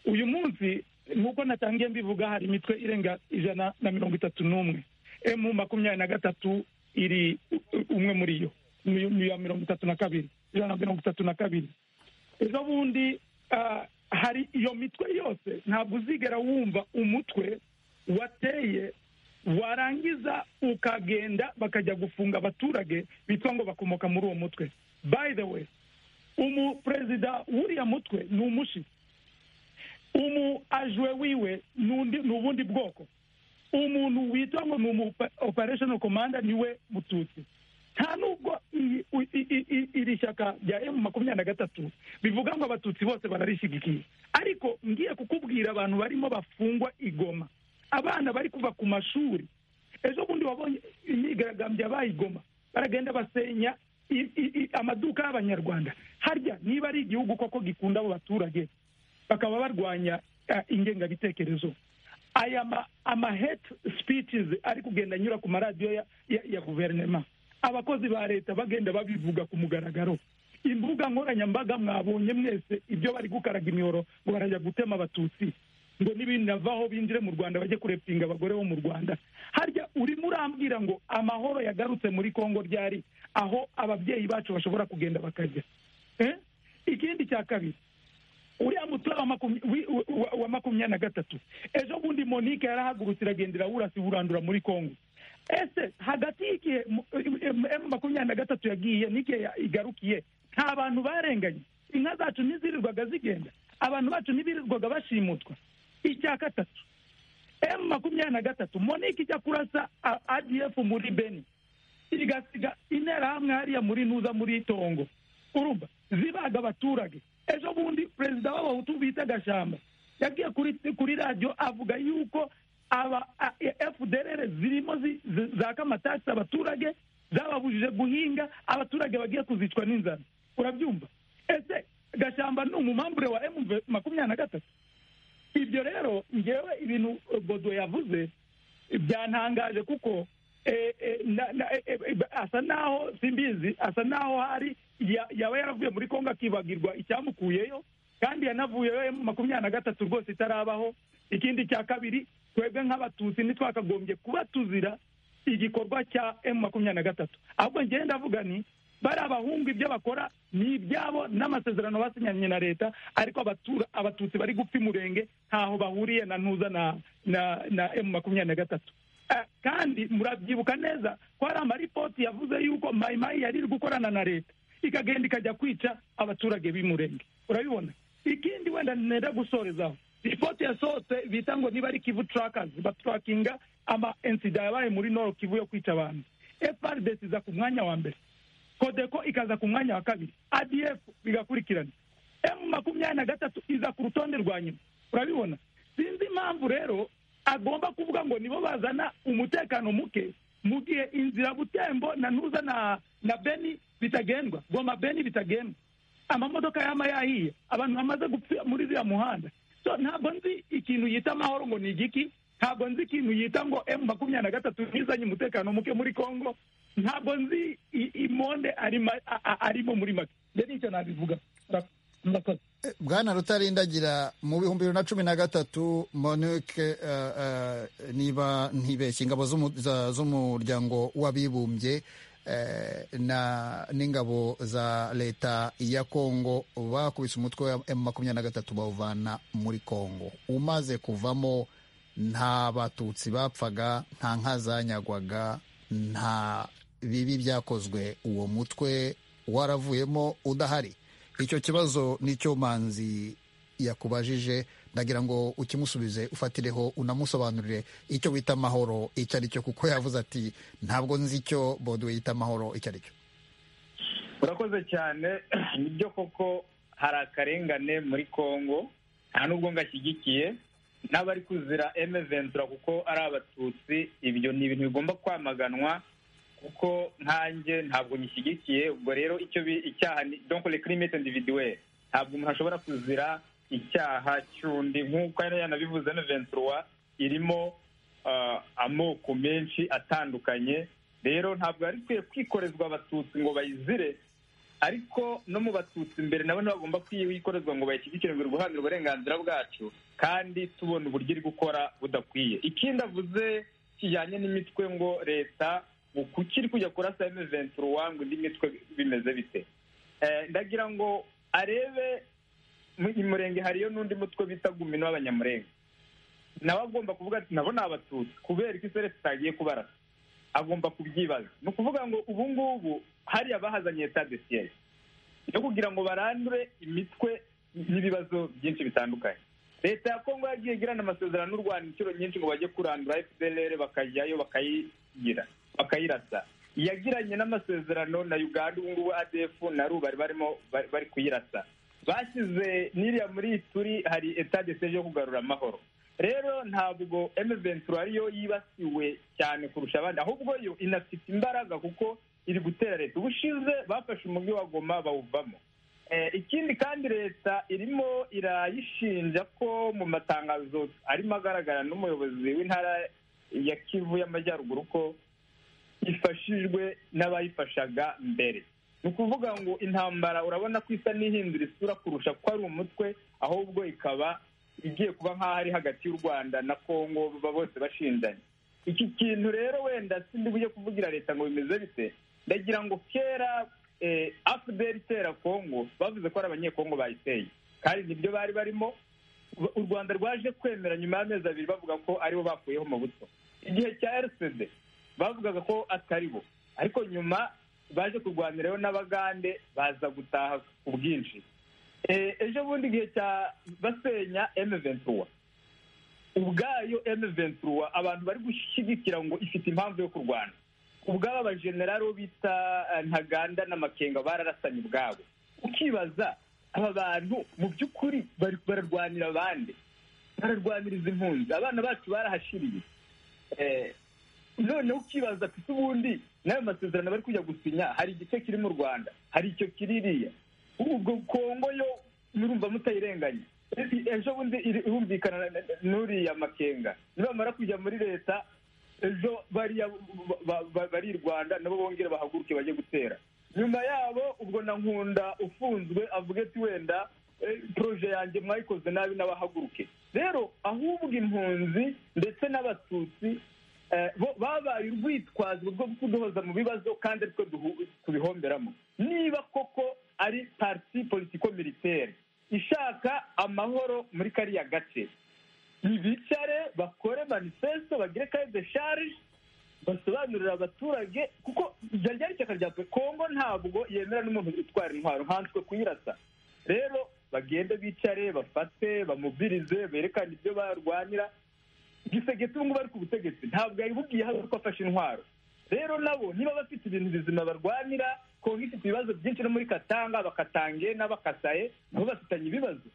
uyu munsi nk'uko natangiye mbivuga hari imitwe irenga ijana na mirongo itatu n'umwe emu makumyabiri na gatatu iri u- umwe muri yo ni ni iya mirongo itatu na kabiri ijana na mirongo itatu na kabiri ejo bundi ah, hari iyo mitwe yose ntabwo uzigera wumva umutwe wateye warangiza ukagenda bakajya gufunga abaturage bitwa ngo bakomoka muri uwo mutwe by the way umuperezida w'uriya mutwe ni umushi umu ajwe wiwe nundi ni ubundi bwoko umuntu witwa ngo ni umu opa- operational commander niwe mututsi nta nubwo iyi- u- i- i- i- iri shyaka rya emu makumyabiri na gatatu bivuga ngo abatutsi bose bararishyigikiye ariko ngiye kukubwira abantu barimo bafungwa igoma abana bari kuva ku mashuri ejo bundi wabonye imyigaragambyo bayigoma baragenda basenya i- i- i- amaduka y'abanyarwanda harya niba ari igihugu koko gikunda abo baturage bakaba barwanya eh, ingengabitekerezo aya ma ama hate speeches ari kugenda anyura ku maradiyo ya, ya, ya guverinema abakozi ba leta bagenda babivuga ku mugaragaro imbuga nkoranyambaga mwabonye mwese ibyo bari gukaraga imiyoro ngo barajya gutema abatutsi ngo n'ibinavaho binjire mu rwanda bajye kurepinga abagore bo mu rwanda harya urimo urambwira ngo amahoro yagarutse muri kongo ryari aho ababyeyi bacu bashobora kugenda bakajya eh? ikindi cya kabiri uriya mutwe wa makumya- wi- wa- wa makumyabiri na gatatu ejo bundi monike yarahagurutse iragenda irawurasa iwurandura muri kongo ese hagati y'igihe mu- em- emu makumyabiri na gatatu yagiye n'igihe ya- igarukiye nta bantu barenganye inka zacu ntizirirwaga zigenda abantu bacu ntibirirwaga bashimutwa icya gatatu emu makumyabiri na gatatu monike ijya kurasa a- adf muri beni igasiga interahamwe hariya muri ntuza muri itongo urumva zibaga abaturage ejo bundi perezida w'abahutu bita gashamba yagiye kuri kuri radiyo avuga yuko aba a- e- fdr zirimo zi- zi- zaka amatasi abaturage zababujije guhinga abaturage bagiye kuzicwa n'inzara urabyumva ese gashamba ni umumambure wa emu makumyabiri na gatatu ibyo rero ngewe ibintu eh, bodo yavuze byantangaje kuko eh, eh, na- na- eh, eh, asa naho simbizi asa naho hari ya- yaba yaravuye muri kongo akibagirwa icyamukuyeyo kandi yanavuyeyo emu makumyabiri na gatatu rwose itarabaho ikindi cya kabiri twebwe nk'abatutsi ntitwakagombye kuba tuzira igikorwa cya emu makumyabiri na gatatu ahubwo ngewe ndavuga ni bari abahungu ibyo bakora ni ibyabo n'amasezerano basinyanye na leta ariko abatura abatutsi bari gupfa imurenge ntaho bahuriye na ntuza na na na emu makumyabiri na gatatu Eh, kandi murabyibuka neza ko hari amaripoti yavuze yuko mayimayi yari iri gukorana na leta ikagenda ikajya kwica abaturage b'imurenge urabibona ikindi wenda nenda gusorezaho ripoti yasohotse bita ngo niba ari kivu turakazi baturakinga ama insida yabaye muri noro kivu yo kwica abantu frdc iza ku mwanya wa mbere kodeko ikaza ku mwanya wa kabiri adf bigakurikirana emu makumyabiri na gatatu iza ku rutonde rwa nyuma urabibona sinzi impamvu rero agomba kuvuga ngo nibo bazana umutekano muke mu gihe inzira butembo na ntuza na na beni bitagendwa goma beni bitagendwa amamodoka yama yahiye abantu bamaze gupfira muri ziriya muhanda so ntabwo nzi ikintu yita amahoro ngo ni igiki ntabwo nzi ikintu yita ngo emu makumyabiri na gatatu ntizanye umutekano muke muri kongo ntabwo nzi i- imonde arimo a- a- arimo muri make rero nicyo nabivuga Mura- murakoze bwana rutarindagira mu bihumbi bibiri na cumi na gatatu monique eh, eh, niba ntibeshye ingabo z'umu- za- z'umuryango w'abibumbye eh, na n'ingabo za leta ya kongo bakubise umutwe wa m makumyabiri na gatatu bawuvana muri kongo umaze kuvamo nta batutsi bapfaga nta nka zanyagwaga nta bibi byakozwe uwo mutwe waravuyemo udahari icyo kibazo nicyo manzi yakubajije ndagira ngo ukimusubize ufatireho unamusobanurire icyo wita amahoro icyo ari cyo kuko yavuze ati ntabwo nzi icyo boduwe yita amahoro icyo ari cyo urakoze cyane nibyo koko hari akarengane muri congo nta nubwo ngashyigikiye n'abari kuzira eme ventura kuko ari abatutsi ibyo ni ibintu bigomba kwamaganwa kuko nkanjye ntabwo nyishyigikiye ubwo rero icyo bi- icyaha ni donc le crime est individuel ntabwo umuntu ashobora kuzira icyaha cy'undi nk'uko yari yanabivuze eme ventura irimo ah, amoko menshi atandukanye rero ntabwo yari ikwiye kwikorezwa abatutsi ngo bayizire ariko no mu batutsi imbere nabo ntibagomba kwikorezwa ngo bayishyigikire ngo guharanira uburenganzira bwacu kandi tubona uburyo iri gukora budakwiye ikindi avuze kijyanye n'imitwe ngo leta ngo kuki iri kujya kurasa emeventura ngo indi mitwe bimeze bite Eh, ndagira ngo arebe mu murenge hariyo n'undi mutwe bita gumino w'abanyamurenge nawe agomba kuvuga ati nabo ni abatutsi kubera ko iseresi itagiye kubarasa agomba kubyibaza ni ukuvuga ngo ubu ngubu hariya bahazanye leta de siyeyi yo kugira ngo barandure imitwe n'ibibazo byinshi bitandukanye leta ya kongo yagiye igirana amasezerano n'u rwanda inshuro nyinshi ngo bajye kurandura fdr bakajyayo bakayigira bakayirasa yagiranye n'amasezerano na uganda ubu ngubu adefu na ru bari barimo bari- bari kuyirasa bashyize n'iriya muri turi hari etade seje yo kugarura amahoro rero ntabwo emeventura ariyo yibasiwe cyane kurusha abandi ahubwo yo inafite imbaraga kuko iri gutera leta ubushize bafashe umujyi wa goma bawuvamo Eh, ikindi kandi leta irimo irayishinja ko mu matangazo arimo agaragara n'umuyobozi w'intara ya kivu y'amajyaruguru ko ifashijwe n'abayifashaga mbere ni ukuvuga ngo intambara urabona ko isa n'ihindura isura kurusha ko ari umutwe ahubwo ikaba igiye kuba nk'aho ari hagati y'u rwanda na kongo ba- bose bashinzanye iki kintu rero wenda sindi bujye kuvugira leta ngo bimeze bite ndagira ngo kera eh, afuderi itera kongo bavuze ko ari abanyekongo bayiteye kandi nibyo bari barimo u rwanda rwaje kwemera nyuma y'amezi abiri bavuga ko aribo bakuyeho mu buto igihe cya rcd bavugaga ko atari bo ariko nyuma baje kurwanirayo n'abagande baza gutaha ku bwinshi Eh, ejo bundi igihe cya basenya emeventura ubwayo emeventura abantu bari gushyigikira ngo ifite impamvu yo kurwana ubwabo abajenerali bo bita eh, ntaganda n'amakenga bararasanye ubwabo ukibaza aba bantu mu by'ukuri bari- bararwanira abandi bararwaniriza impunzi abana bacu barahashiriye Eh, noneho ukibaza ati ubundi n'ayo masezerano bari kujya gusinya hari igice kiri mu rwanda hari icyo kiririya ubwo kongo yo murumva mutayirenganya E- ejo bundi iri- irumvikana na- na- n'uriya makenga nibamara kujya muri leta ejo bariya ba- ba- ba- bari i rwanda nabo bongere bahaguruke bajye gutera nyuma yabo ubwo na nkunda ufunzwe avuga ati wenda eh, proje yanjye mwayikoze nabi n'abahaguruke rero ahubwo impunzi ndetse n'abatutsi eh, bo- babaye urwitwazo rwo kuduhoza mu bibazo kandi aritwe duhu- tubihomberamo niba koko ari parti politiko militaire ishaka amahoro muri kariya gace bicare bakore manifesto bagire kaye de charge basobanurira abaturage kuko ryari ryari ishyaka rya pe- kongo ntabwo yemera n'umuntu utwara intwaro nkanswe kuyirasa rero bagende bicare bafate bamubirize berekane ibyo barwanira gisegetse ubu ngubu ari ku butegetsi ntabwo yabibugiye hano ko afashe intwaro rero nabo niba bafite ibintu bizima barwanira kongo ifite ibibazo byinshi no muri katanga bakatange n'abakasaye nabo bafitanye ibibazo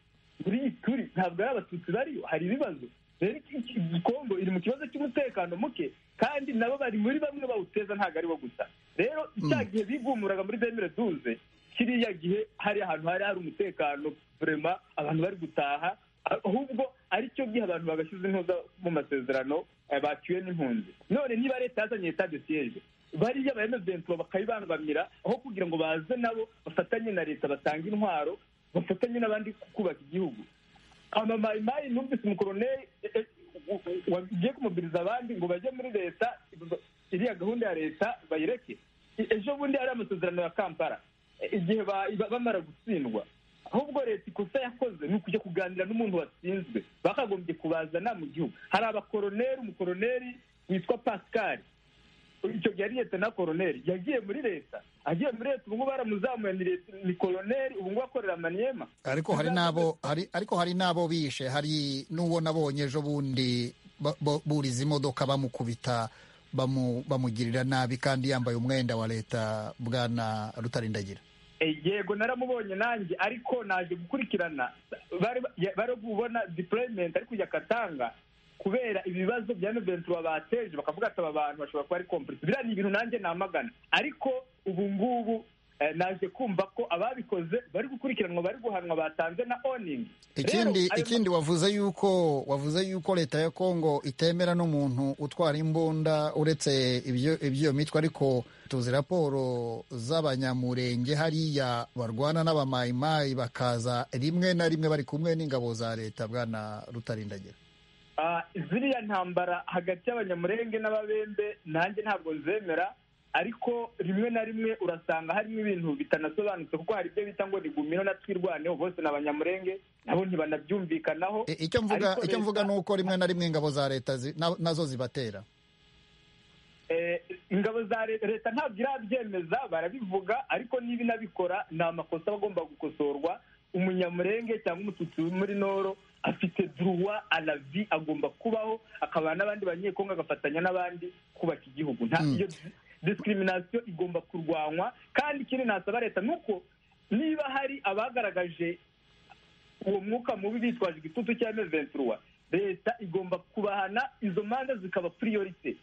muri iyi turi ntabwo ari abatutsi bariyo hari ibibazo rero iki- iki- kongo iri mu kibazo cy'umutekano muke kandi nabo bari muri bamwe bawuteza ntabwo aribo gusa rero cya gihe bigumuraga muri demire duze kiriya gihe hari ahantu hari hari umutekano vurema abantu bari gutaha ahubwo aricyo gihe abantu bagashyize intuza mu masezerano eh, baciwe n'impunzi none niba leta yazanye leta de siyeje bariya ba emeventura bakabibangamira aho kugira ngo baze nabo bafatanye na leta batange intwaro bafatanye n'abandi ku- kubaka igihugu amamayimayi numvise umukoroneri eh, eh, wagiye kumubwiriza abandi ngo bajye muri leta b- iriya gahunda ya leta bayireke E- ejo bundi hari amasezerano ya kampala E- igihe ba- ba- bamara gutsindwa ahubwo leta ikosa yakoze ni ukujya kuganira n'umuntu watsinzwe bakagombye kubazana mu gihugu hari abakoroneri umukoroneri witwa pascal icyo gihe ari leta na koroneri yagiye muri leta agiye muri leta ubu ngubu baramuzamuye ni leta- ni koroneri ubu ngubu akorera maniema ariko hari n'abo hari ariko hari n'abo bishe hari n'uwo nabonye ejo bundi ba- ba- buriza imodoka bamukubita bamu- bamugirira nabi kandi yambaye umwenda wa leta bwana rutarindagira Eh, yego naramubonye nanjye ariko naje gukurikirana bari ya- bari kubona deployment ari kujya katanga kubera ibibazo bya Ventura bateje bakavuga ati aba bantu bashobora kuba ari complice biriya ni ibintu nanjye namagana ariko ubu ngubu eh, naje kumva ko ababikoze bari gukurikiranwa bari guhanwa batanze na owning ikindi ikindi wavuze yuko wavuze yuko leta ya Kongo itemera n'umuntu utwara imbunda uretse ibyo ibyo mitwe ariko tuzi raporo z'abanyamurenge hariya barwana n'abamayimayi bakaza rimwe na rimwe bari kumwe n'ingabo za leta bwana rutarindagira Ah, ziriya ntambara hagati y'abanyamurenge n'ababembe nanjye ntabwo nzemera ariko rimwe na rimwe urasanga harimo ibintu bitanasobanutse kuko hari ibyo bita ngo rigumiro na twirwaneho bose ni abanyamurenge nabo ntibanabyumvikanaho I- icyo mvuga Ariko icyo leta- mvuga ni uko rimwe na rimwe ingabo za leta zi- na- nazo zibatera Eh, ingabo za re- leta ntabwo irabyemeza barabivuga ariko niba inabikora ni amakosa aba agomba gukosorwa umunyamurenge cyangwa umututsi uri muri noro afite duruwa alavi agomba kubaho akabana n'abandi banyekongo agafatanya n'abandi kubaka igihugu nta iyo discrimination igomba kurwanywa kandi ikindi nasaba leta ni uko niba hari abagaragaje uwo mwuka mubi bitwaje igitutu cya meventuruwa leta igomba kubahana izo manza zikaba priorite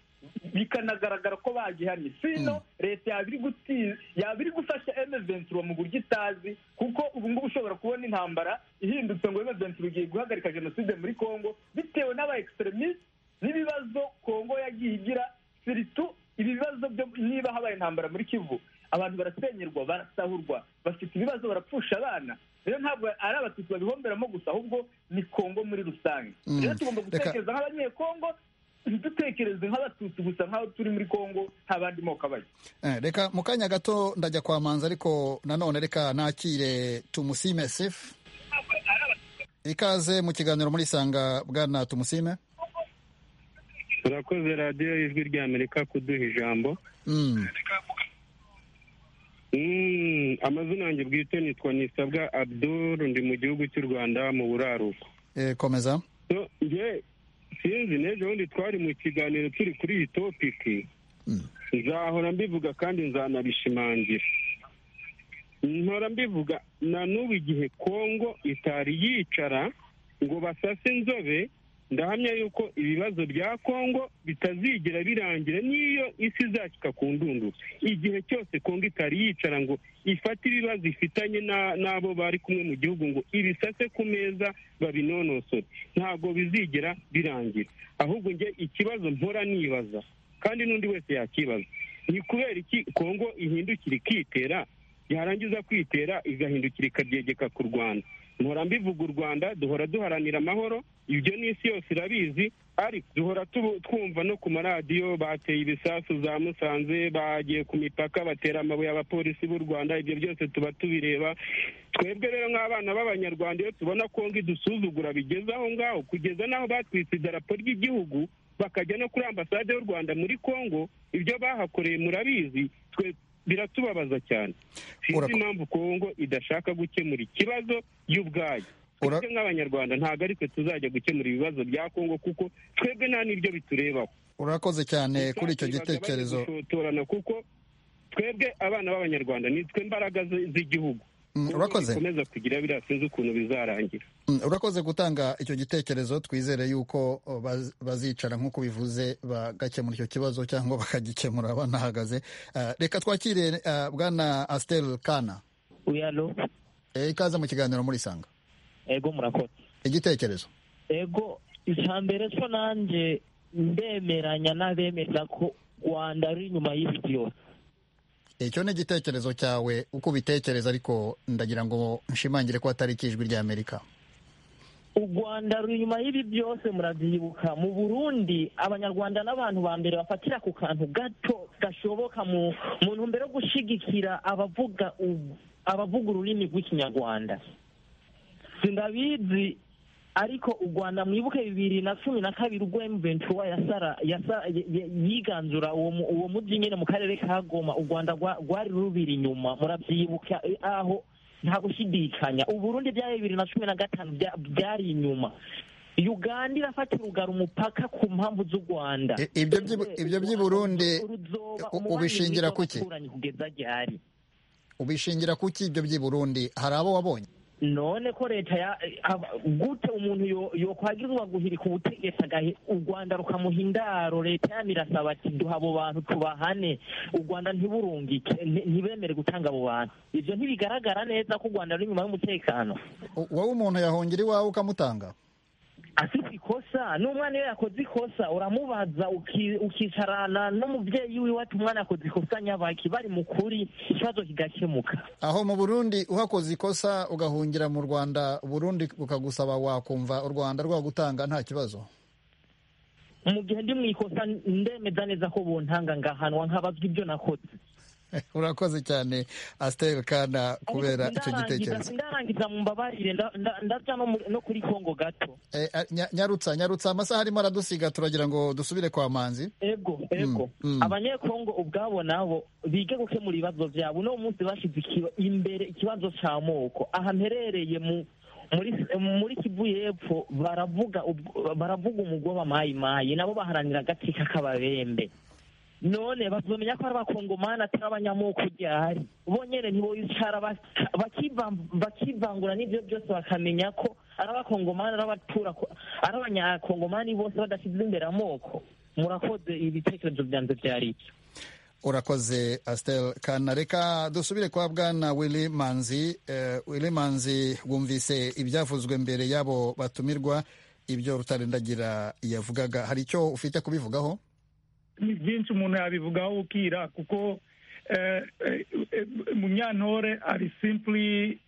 bikanagaragara ko bagihanye sino leta yaba iri gufasha emeventura mu buryo itazi kuko ubu ngubu ushobora kubona intambara ihindutse ngo emeventura igiye guhagarika jenoside muri congo bitewe n'aba egiseremisite n'ibibazo congo yagiye igira siritu ibibazo byo niba habaye intambara muri kivu abantu barasenyerwa barasahurwa bafite ibibazo barapfusha abana rero ntabwo ari abatutsi babihomberamo gusa ahubwo ni congo muri rusange rero tugomba gutekereza nk'abanyekongo dutekereze nk'abatutsi gusa nk'aho turi muri congo nta bandi moko abayo reka mu kanya gato ndajya kwa manza ariko nanone reka nakire tumusime sefu ikaze mu kiganiro muri isanga bwana tumusime turakoze radiyo y'ijwi rya amerika kuduha ijambo amazina yanjye bwite nitwa nisabwa abduru ndi mu gihugu cy'u rwanda mu buraruko komeza sinzi n'ejo bundi twari mu kiganiro turi kuri iyi topiki nzahora mbivuga kandi nzanabishimangira nkora mbivuga na n'ubu igihe kongo itari yicara ngo basase inzobe ndahamya yuko ibibazo bya kongo bitazigira birangira n'iyo isi izacika ku ndundu igihe cyose kongo itari yicara ngo ifate ibibazo ifitanye n'abo bari kumwe mu gihugu ngo ibisase ku meza babinonosore ntabwo bizigera birangira ahubwo njye ikibazo mpora nibaza kandi n'undi wese yakibaza ni kubera iki kongo ihindukira ikitera yarangiza kwitera igahindukira ikabyegeka ku rwanda duhora mbivuga u rwanda duhora duharanira amahoro ibyo n'isi yose irabizi ariko duhora twumva no ku maradiyo bateye ibisasu za musanze bagiye ku mipaka batera amabuye abapolisi b'u rwanda ibyo byose tuba tubireba twebwe rero nk'abana b'abanyarwanda iyo tubona kongo idusuzugura bigeze aho ngaho kugeza n'aho batwitse idarapo ry'igihugu bakajya no kuri ambasade y'u rwanda muri kongo ibyo bahakoreye murabizi twe biratubabaza cyane sinzi impamvu kongo idashaka gukemura ikibazo y'ubwayo twebwe nk'abanyarwanda ntabwo ari twe tuzajya gukemura ibibazo bya kongo kuko twebwe nta n'ibyo biturebaho urakoze cyane kuri icyo gitekerezo kuko twebwe abana b'abanyarwanda ni twe mbaraga z'igihugu urakoze bikomeza kugira biriya sinzi ukuntu bizarangira urakoze gutanga icyo gitekerezo twizere yuko bazicara nk'uko bivuze bagakemura icyo kibazo cyangwa bakagikemura banahagaze reka twakire bwana asiteri kana uyalo ikaze mu kiganiro muri isanga ego murakoze igitekerezo ego icya mbere cyo nanjye ndemeranya n'abemeza ko rwanda ari inyuma y'ibiti yose icyo ni igitekerezo cyawe uko ubitekereza ariko ndagira ngo nshimangire ko atari ikijwi rya amerika u rwanda ruri inyuma y'ibi byose murabyibuka mu burundi abanyarwanda n'abantu ba mbere bafatira ku kantu gato gashoboka mu ntumbero yo gushyigikira abavuga abavuga ururimi rw'ikinyarwanda sindabizi ariko u rwanda mwibuke bibiri na cumi na kabiri ubwo emuventura yiganzura uwo mujyi nyine mu karere ka goma u rwanda rwari rubiri inyuma murabyibuka aho nta gushidikanya uburundi bya bibiri na cumi na gatanu byari inyuma uganda irafatira urugara umupaka ku mpamvu z'u rwanda ibyo by'iburundi ubishingira kuki ubishingira kuki ibyo by'iburundi hari abo wabonye none ko leta gute umuntu yakwagirizwa guhirika ubutegetsi agahe u rwanda rukamuha indaro leta yamirasaba ati duha abo bantu tubahane u rwanda ntiburungike ntibemere gutanga abo bantu ibyo ntibigaragara neza ko u rwanda ruri inyuma y'umutekano wowe umuntu yahongera iwawe ukamutanga afite ikosa n'umwana iyo yakoze ikosa uramubaza ukicarana n'umubyeyi wiwe ati umwana yakoze ikosa nyabaki bari mu kuri ikibazo kigakemuka aho mu burundi uhakoze ikosa ugahungira mu rwanda burundi ukagusaba wakumva u rwanda rwagutanga nta kibazo mu gihe ndi mu ikosa ndemeza neza ko buntanga ngahanwa nkabazwa ibyo nakoze urakoze cyane asiteri kana kubera icyo gitekerezo ndarangiza mu mbabarire ndajya no kuri kongo gato nyarutsa nyarutsa amasaha arimo aradusiga turagira ngo dusubire kwa manzi ego ego abanyekongo ubwabo nabo bige gukemura ibibazo byabo uno munsi bashyize imbere ikibazo cy'amoko aha mperereye mu muri muri kivu y'epfo baravuga baravuga umugoba mayimayi nabo baharanira agatsika k'ababembe none bazomenya ko ari abakongomani atari abanyamoko gihari bo nyine ntiboyicara bakivangura n'ibyo byose bakamenya ko ari abakongomani ari abatura ari abanyakongomani bose badashyize imbere amoko murakoze ibitekerezo byanjye byari icyo urakoze asiteri kana reka dusubire kwa bwana wili manzi wili manzi wumvise ibyavuzwe mbere y'abo batumirwa ibyo rutarendagira yavugaga hari icyo ufite kubivugaho ni byinshi umuntu yabivugaho ukira kuko munyantore ari simpuri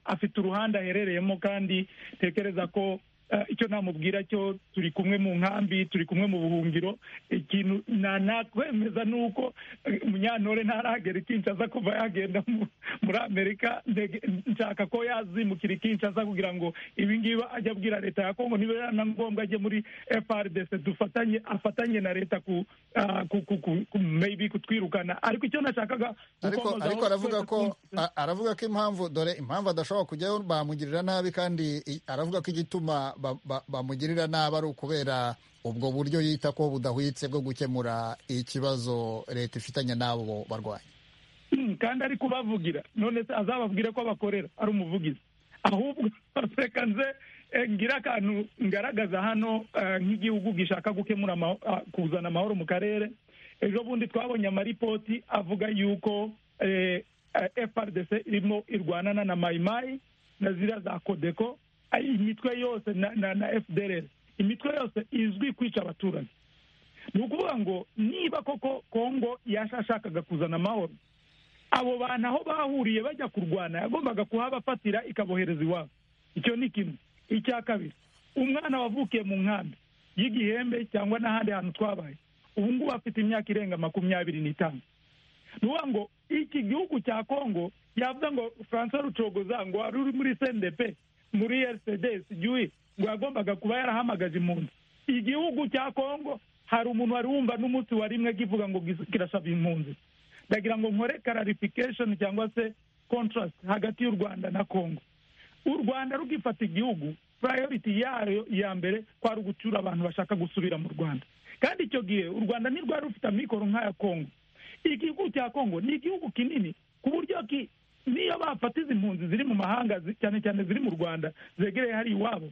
afite uruhande aherereyemo kandi tekereza ko icyo namubwira cyo turi kumwe mu nkambi turi kumwe mu buhungiro ikintu nakwemeza ni uko munyantore ntaragera ikincaza kuva yagenda muri amerika nshaka ko yazimukira ikincaza kugira ngo ibingibi ajya abwira leta ya kongo niba yaba na ngombwa ajye muri frdc dufatanye afatanye na leta ku maybe kutwirukana ariko icyo nashakaga ariko aravuga ko aravuga ko impamvu dore impamvu adashobora kujyayo bamugirira nabi kandi aravuga ko igituma bamugirira nabi ari ukubera ubwo buryo yita ko budahwitse bwo gukemura ikibazo leta ifitanye n'abo barwanya kandi ari kubavugira none se azababwire ko bakorera ari umuvugizi ahubwo reka nze ngira akantu ngaragaza hano nk'igihugu gishaka gukemura kuzana amahoro mu karere ejo bundi twabonye amaripoti avuga yuko frdc irimo irwanana na mayimayi na ziriya za kodeko imitwe yose na fdr imitwe yose izwi kwica abaturage ni ukuvuga ngo niba koko kongo yashashakaga kuzana amahoro abo bantu aho bahuriye bajya kurwana yagombaga kuhabafatira ikabohereza iwabo icyo ni kimwe icya kabiri umwana wavukiye mu nkambi y'igihembe cyangwa n'ahandi hantu twabaye ubu ngubu afite imyaka irenga makumyabiri n'itanu ni ukuvuga ngo iki gihugu cya kongo yavuga ngo francois rucogoza ngo wari uri muri sendepe muri erisede sigiwi ngo yagombaga kuba yarahamagaje impunzi igihugu cya kongo hari umuntu wari wumva n'umunsi wa rimwe kivuga ngo kirasaba impunzi ndagira ngo nkore kararifikashoni cyangwa se kontrasiti hagati y'u rwanda na kongo u rwanda rugifata igihugu purayoriti yayo ya mbere kwari ugucyura abantu bashaka gusubira mu rwanda kandi icyo gihe u rwanda ntirwari rufite amikoro nk'aya kongo igihugu cya kongo ni igihugu kinini ku buryo niyo bafata izi mpunzi ziri mu mahanga cyane cyane ziri mu rwanda zegereye hari iwabo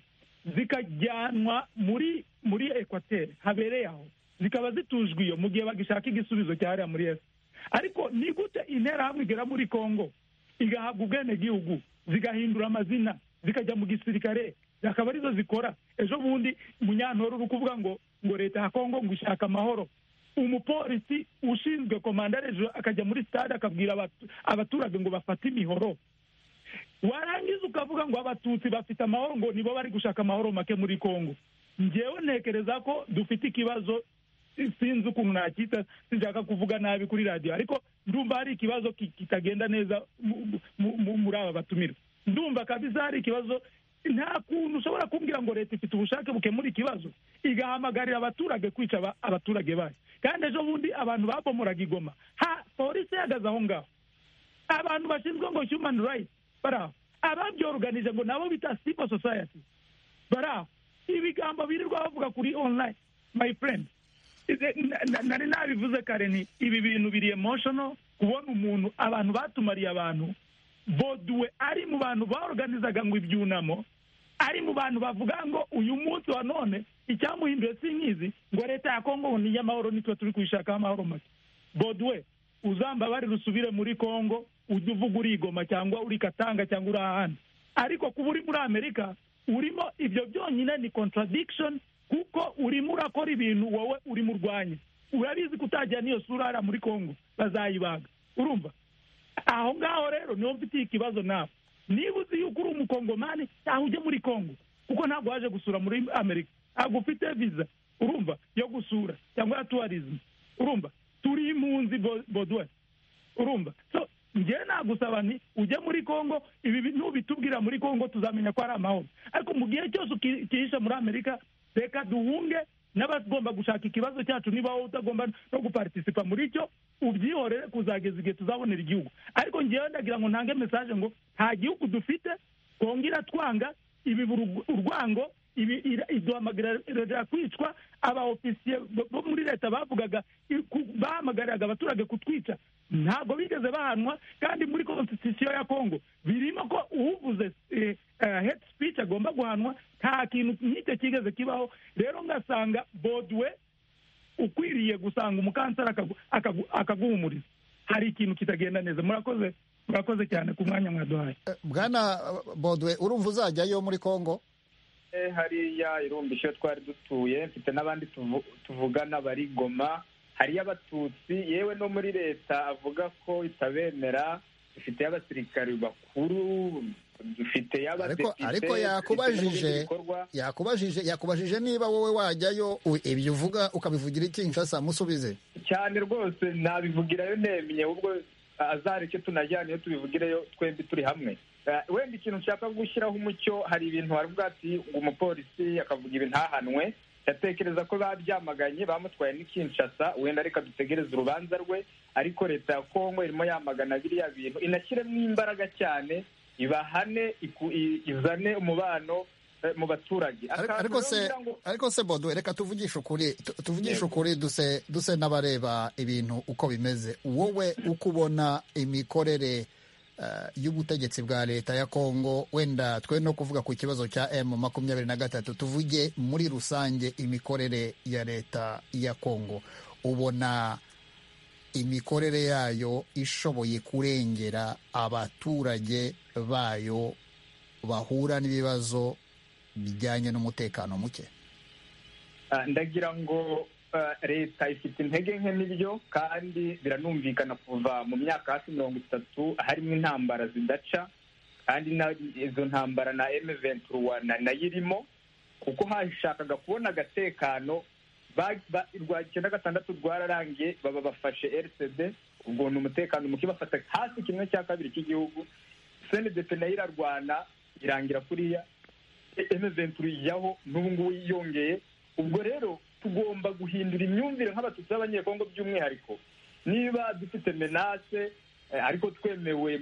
zikajyanwa muri muri ekwateri habereye aho zikaba zitujwe iyo mu gihe bagishaka igisubizo cyahariya muri esi ariko ni gute interahamwe igera muri kongo igahabwa ubwenegihugu zigahindura amazina zikajya mu gisirikare akaba arizo zikora ejo bundi munyantoro uri kuvuga ngo ngo leta ya kongo ngo ishaka amahoro umupolisi ushinzwe komanda hejuru akajya muri stade akabwira abaturage ngo bafate imihoro warangiza ukavuga ngo abatutsi bafite amahoro ngo nibo bari gushaka amahoro make muri kongo ngewe ntekereza ko dufite ikibazo sinzi ukuntu nakita sinshaka kuvuga nabi kuri radiyo ariko ndumva hari ikibazo kitagenda neza muri aba batumira ndumva kabisa hari ikibazo nta kuntu ushobora kumbwira ngo leta ifite ubushake bukemura ikibazo igahamagarira abaturage kwica abaturage bayo kandi ejo bundi abantu babomoraga igoma ha polisi ihagaze aho ngaho abantu bashinzwe ngo human rights bari aho ababyoruganije ngo nabo bita civil society bari aho ibigambo birirwa bavuga kuri online my friend nari nabivuze kare ni ibi bintu biri emotional kubona umuntu abantu batumariye abantu boduwe ari mu bantu baorganizaga ngo ibyunamo ari mu bantu bavuga ngo uyu munsi wa none icyamuhinduye si nkizi ngo leta ya kongo ngo ni iy'amahoro nitwe turi kuyishakaho amahoro make boduwe uzambabare rusubire muri kongo ujye uvuga urigoma cyangwa uri katanga cyangwa uri ahandi ariko kuba uri muri amerika urimo ibyo byonyine ni contradiction kuko urimo urakora ibintu wowe urimo urwanya urabizi kutagira n'iyo sura hariya muri kongo bazayibaga urumva aho ngaho rero niho mfitiye ikibazo nawe niba uzi yuko uri umukongomani cyangwa ujye muri kongo kuko ntabwo waje gusura muri amerika ntabwo ufite viza urumva yo gusura cyangwa ya tuwarizmu urumva turi impunzi boduwe urumva so njyewe nagusaba nti ujye muri kongo ibi ntubitubwira muri kongo tuzamenya ko ari amahoro ariko mu gihe cyose ukihisha muri amerika reka duhunge n'abagomba gushaka ikibazo cyacu niba wowe utagomba no guparitisipa muri cyo ubyihorere kuzageza igihe tuzabonera igihugu ariko ngewe ndagira ngo ntange mesaje ngo nta gihugu dufite kongo iratwanga ibi urwango iduhamagarira kwicwa aba ofisiye bo muri leta bavugaga bahamagaraga abaturage kutwica ntabwo bigeze bahanwa kandi muri konstitusiyo ya kongo birimo ko uvuze hate speech agomba guhanwa nta kintu nk'icyo kigeze kibaho rero ngasanga boduwe ukwiriye gusanga umukanseri akaguhumuriza hari ikintu kitagenda neza murakoze murakoze cyane ku mwanya mwaduhaye bwana bodwe urumva uzajyayo muri kongo hariya irumbi iyo twari dutuye mfite n'abandi tuvugana bari goma hariyo abatutsi yewe no muri leta avuga ko itabemera dufite abasirikari bakuru dufite y'abadepite ariko yakubajije yakubajije yakubajije niba wowe wajyayo ibyo uvuga ukabivugira iki nshasa musubize cyane rwose ntabivugirayo nemye ubwo azareke tunajyane tubivugireyo twembi turi hamwe wenda ikintu nshaka gushyiraho umucyo hari ibintu haravuga ati ngo umupolisi akavuga ibintu ntahanwe yatekereza ko babyamaganye bamutwaye n'ikinshasa wenda reka dutegereze urubanza rwe ariko leta ya kongo irimo yamagana biriya bintu inashyiremo imbaraga cyane ibahane izane umubano mu baturage ariko se ariko se bodwe reka tuvugishe ukuri tuvugishe ukuri duse duse n'abareba ibintu uko bimeze wowe uko ubona imikorere y'ubutegetsi bwa leta ya kongo wenda twe no kuvuga ku kibazo cya m makumyabiri na gatatu tuvuge muri rusange imikorere ya leta ya kongo ubona imikorere yayo ishoboye kurengera abaturage bayo bahura n'ibibazo bijyanye n'umutekano muke ndagira ngo leta ifite intege nke n'ibyo kandi biranumvikana kuva mu myaka hafi mirongo itatu harimo intambara zidaca kandi izo ntambara na emuventi ruwana nayo irimo kuko hashakaga kubona agatekano rwa icyenda gatandatu rwararangiye baba bafashe rcd ubwo ni umutekano muke bafata hasi kimwe cya kabiri cy'igihugu senedepe nayo irarwana irangira kuriya emuventi yaho n'ubu ngubu yiyongeye ubwo rero tugomba guhindura imyumvire nk'abatutsi b'abanyekongo by'umwihariko niba dufite menase ariko twemewe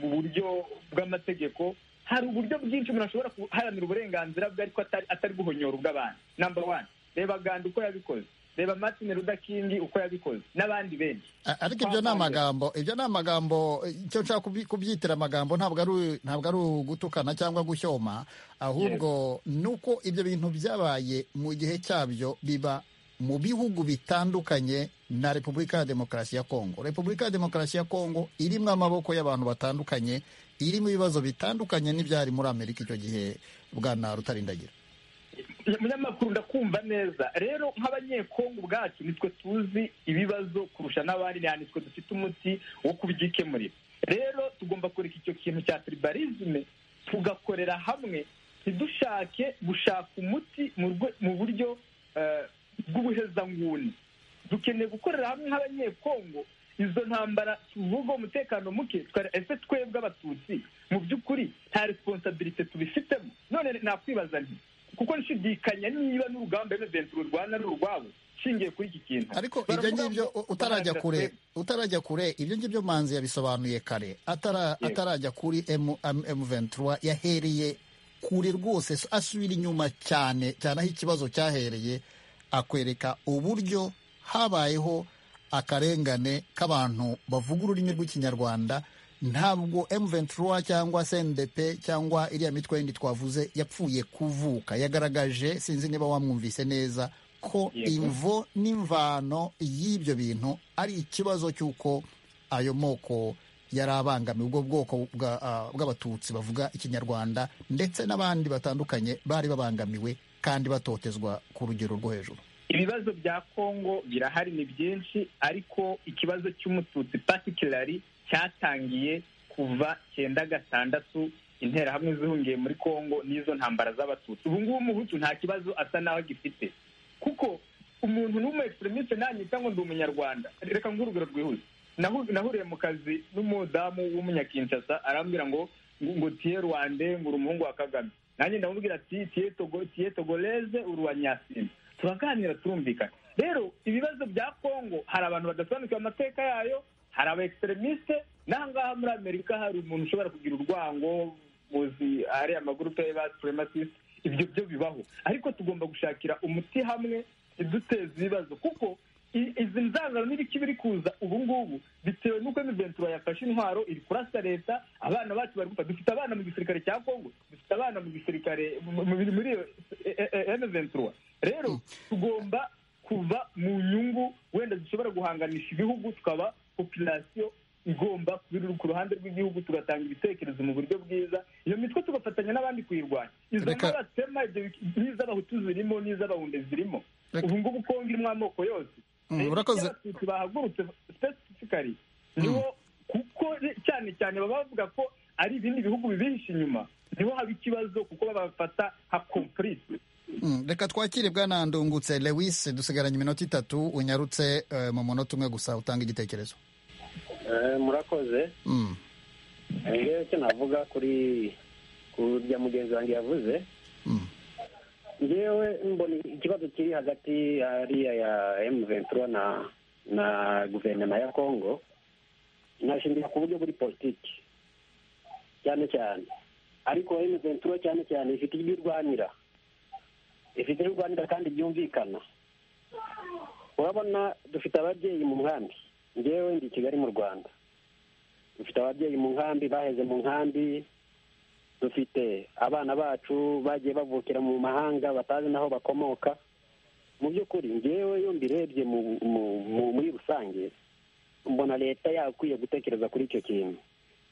mu buryo bw'amategeko hari uburyo bwinshi umuntu ashobora guharanira uburenganzira bwe ariko atari guhonyora ubw'abantu namba wani reba gandi uko yabikoze reba martin rudakingi uko yabikoze n'abandi benshi ariko ibyo ni amagambo ibyo ni amagambo icyo nshaka kubyitira amagambo ntabwo ari ntabwo ari ugutukana cyangwa gushyoma ahubwo nuko ibyo bintu byabaye mu gihe cyabyo biba mu bihugu bitandukanye na repubulika ya demokarasi ya kongo repubulika ya demokarasi ya kongo irimo amaboko y'abantu batandukanye irimo ibibazo bitandukanye n'ibyari muri amerika icyo gihe bwana rutarindagira umunyamakuru ndakumva neza rero nk'abanyekongo ubwacu nitwe tuzi ibibazo kurusha n'abandi nitwe dufite umuti wo kubyikemurira rero tugomba kureka icyo kintu cya tiribarizme tugakorera hamwe ntidushake gushaka umuti mu buryo bw'ubuhezanguni dukeneye gukorera hamwe nk'abanyekongo izo ntambara tuvuga umutekano muke ese twebwe abatutsi mu by'ukuri nta responsabilite tubifitemo none nakwibaza nti kuko nshidikanya niba n'urugamba emuventi rurwana ari urwabo nshingiye kuri iki kintu ariko ibyo ngibyo utarajya kure utarajya kure ibyo ngibyo manzi yabisobanuye kare atarajya kuri emuventi yahereye kure rwose asubira inyuma cyane cyane aho ikibazo cyahereye akwereka uburyo habayeho akarengane k'abantu bavuga ururimi rw'ikinyarwanda ntabwo M23 cyangwa CNDP cyangwa iriya mitwe yindi twavuze yapfuye kuvuka yagaragaje sinzi niba wamwumvise neza ko imvo n'imvano y'ibyo bintu ari ikibazo cy'uko ayo moko yari abangamiye ubwo bwoko bw'abatutsi bavuga ikinyarwanda ndetse n'abandi batandukanye bari babangamiwe kandi batotezwa ku rugero rwo hejuru ibibazo bya kongo birahari ni byinshi ariko ikibazo cy'umututsi patikirari cyatangiye kuva cyenda gatandatu interahamwe zihungiye muri kongo n'izo ntambara z'abatutsi ubu ngubu umuhutu nta kibazo asa n'aho agifite kuko umuntu n'umu egiseremise nanyita ngo ndi umunyarwanda reka ngurugero rwihuse nahuriye mu kazi n'umudamu w'umunyakinshasa arambwira ngo ngo tiye rwande ngo uri umuhungu wa kagame nanjye ndamubwira ati tiye togoreze uri uwa nyasine turaganira turumvikana rero ibibazo bya kongo hari abantu badasobanukiwe amateka yayo hari aba egiseremisite n'ahangaha muri amerika hari umuntu ushobora kugira urwango muzi hari amagurupe y'aba supremasisite ibyo byo bibaho ariko tugomba gushakira umuti hamwe iduteza ibibazo kuko i- izi nzangano n'ibiki biri kuza ubu ngubu bitewe n'uko miventura yafashe intwaro iri kurasa leta abana bacu bari gupfa dufite abana mu gisirikare cya kongo dufite abana mu gisirikare mu- mu- muri iyo miventura rero tugomba kuva mu nyungu wenda dushobora guhanganisha ibihugu tukaba populasiyo igomba kuba iri ku ruhande rw'igihugu tugatanga ibitekerezo mu buryo bwiza iyo mitwe tugafatanya n'abandi kuyirwanya izo Reka- nkabatema n'iz'abahutu zirimo n'iz'abahunde zirimo ubu ngubu kongo irimo amoko yose Mm, Rero urakoze. icyo abatutsi bahagurutse specifically niho kuko re- cyane cyane baba bavuga ko ari ibindi bihugu bibihishe inyuma niho haba ikibazo kuko babafata nka complice Mm, reka twakire bwana ndungutse lewis dusigaranye iminota itatu unyarutse eh, mu munota umwe gusa utanga igitekerezo murakoze Mm. ngewe icyo navuga kuri kurya mugenzi wanjye yavuze ngewe mbona ikibazo kiri hagati hariya ya emu ventura na na guverinoma ya kongo nashingira ku buryo buri politiki cyane cyane ariko emu ventura cyane cyane ifite ibyo irwanira ifite ibyo irwanira kandi byumvikana urabona dufite ababyeyi mu nkambi ngewe ndi i kigali mu rwanda dufite ababyeyi mu nkambi baheze mu nkambi dufite abana bacu bagiye bavukira mu mahanga batazi n'aho bakomoka mu by'ukuri ngewe iyo mbirebye mu, mu, mu, muri rusange mbona leta yakwiye gutekereza kuri icyo kintu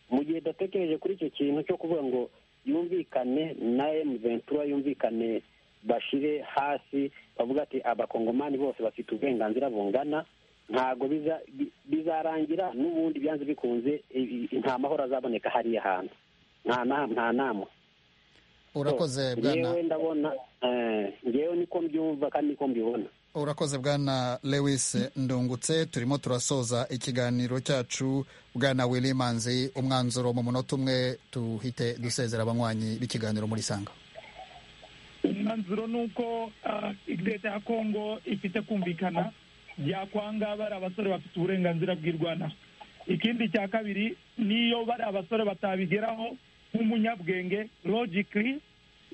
mu gihe idatekereje kuri icyo kintu cyo kuvuga ngo yumvikane na emu ventura yumvikane bashire hasi bavuga ati abakongomani bose bafite uburenganzira bungana ntabwo biza- bi- bizarangira n'ubundi byanze bikunze i- i- nta mahoro azaboneka hariya hantu nta na- nta namwe urakoze bwana ngewe ndabona eh, ngewe niko mbyumva kandi niko mbibona urakoze bwana lewis ndungutse turimo turasoza ikiganiro cyacu bwana wilimanzi umwanzuro mu munota umwe tuhite dusezera abanywanyi b'ikiganiro muri sanga umwanzuro ni uko ah, leta ya kongo ifite kumvikana byakwanga bari abasore bafite uburenganzira bw'irwana ikindi cya kabiri niyo bari abasore batabigeraho nk'umunyabwenge logically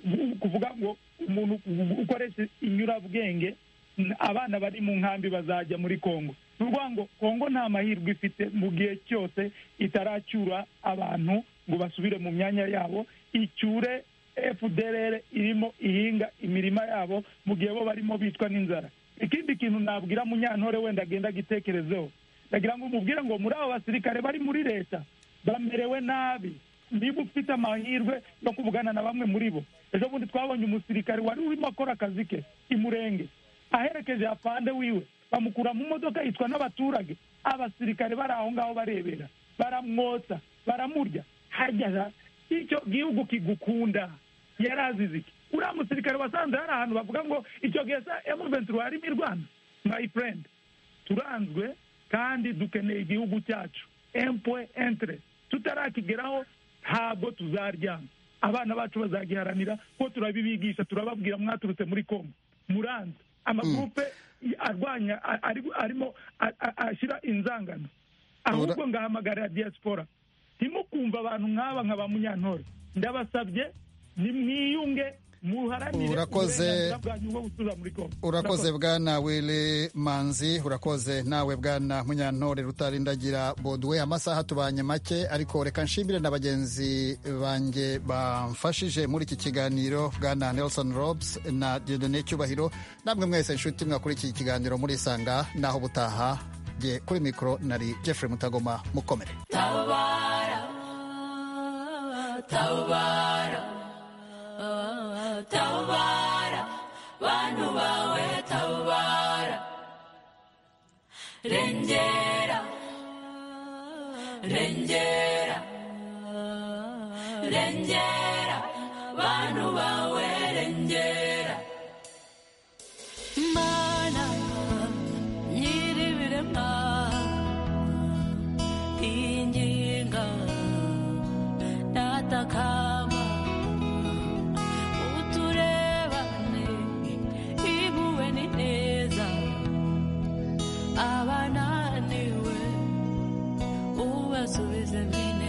ni ukuvuga ngo umuntu ukoresha inyurabwenge n- abana bari mu nkambi bazajya muri kongo ni ukuvuga ngo kongo nta mahirwe ifite mu gihe cyose itaracyura abantu ngo basubire mu myanya yabo icyure fdr irimo ihinga imirima yabo mu gihe bo barimo bitwa n'inzara ikindi kintu nabwira munyantore wenda agenda agitekerezeho ndagira ngo umubwire ngo muri abo basirikare bari muri leta bamerewe nabi niba ufite amahirwe yo kuvugana na bamwe muri bo ejo bundi twabonye umusirikare wari urimo akora akazi ke i murenge aherekeje afande wiwe bamukura mu modoka yitwa n'abaturage abasirikare bari aho ngaho barebera baramwotsa baramurya hajya icyo gihugu kigukunda yarazize iki uriya musirikare wasanze hari ahantu bavuga ngo icyo gihe sa emuventura yarimo irwana my friend turanzwe kandi dukeneye igihugu cyacu empwe entre tutarakigeraho ntabwo tuzaryama abana bacu bazagiharanira ko turabibigisha turababwira mwaturutse muri kongo muranze amagurupe arwanya a- ari- arimo a- a- ashyira inzangano ahubwo ngahamagarira diaspora ntimukumve abantu nk'aba nka ba munyantore ndabasabye nimwiyunge muharanire Urakoze. uburenganzira bwanyu bwo gutuza muri kongo urakoze bwana wili manzi urakoze nawe bwana munyantore rutarindagira boduwe amasaha tubanye make ariko reka nshimire na bagenzi banjye bamfashije muri iki kiganiro bwana nelson robs na diodone cyubahiro namwe mwese nshuti mwakurikiye ikiganiro muri isanga naho butaha jye kuri mikoro nari jeffrey mutagoma mukomere Tawara, Tawara, ah, Tawara, bantu bawe Tawara, Rengera, Rengera, Rengera, bantu bawe Rengera. Mana, nyiribiremwa. inyinga natakama uturebane ibuwe ni neza abananiwe ubasubize mina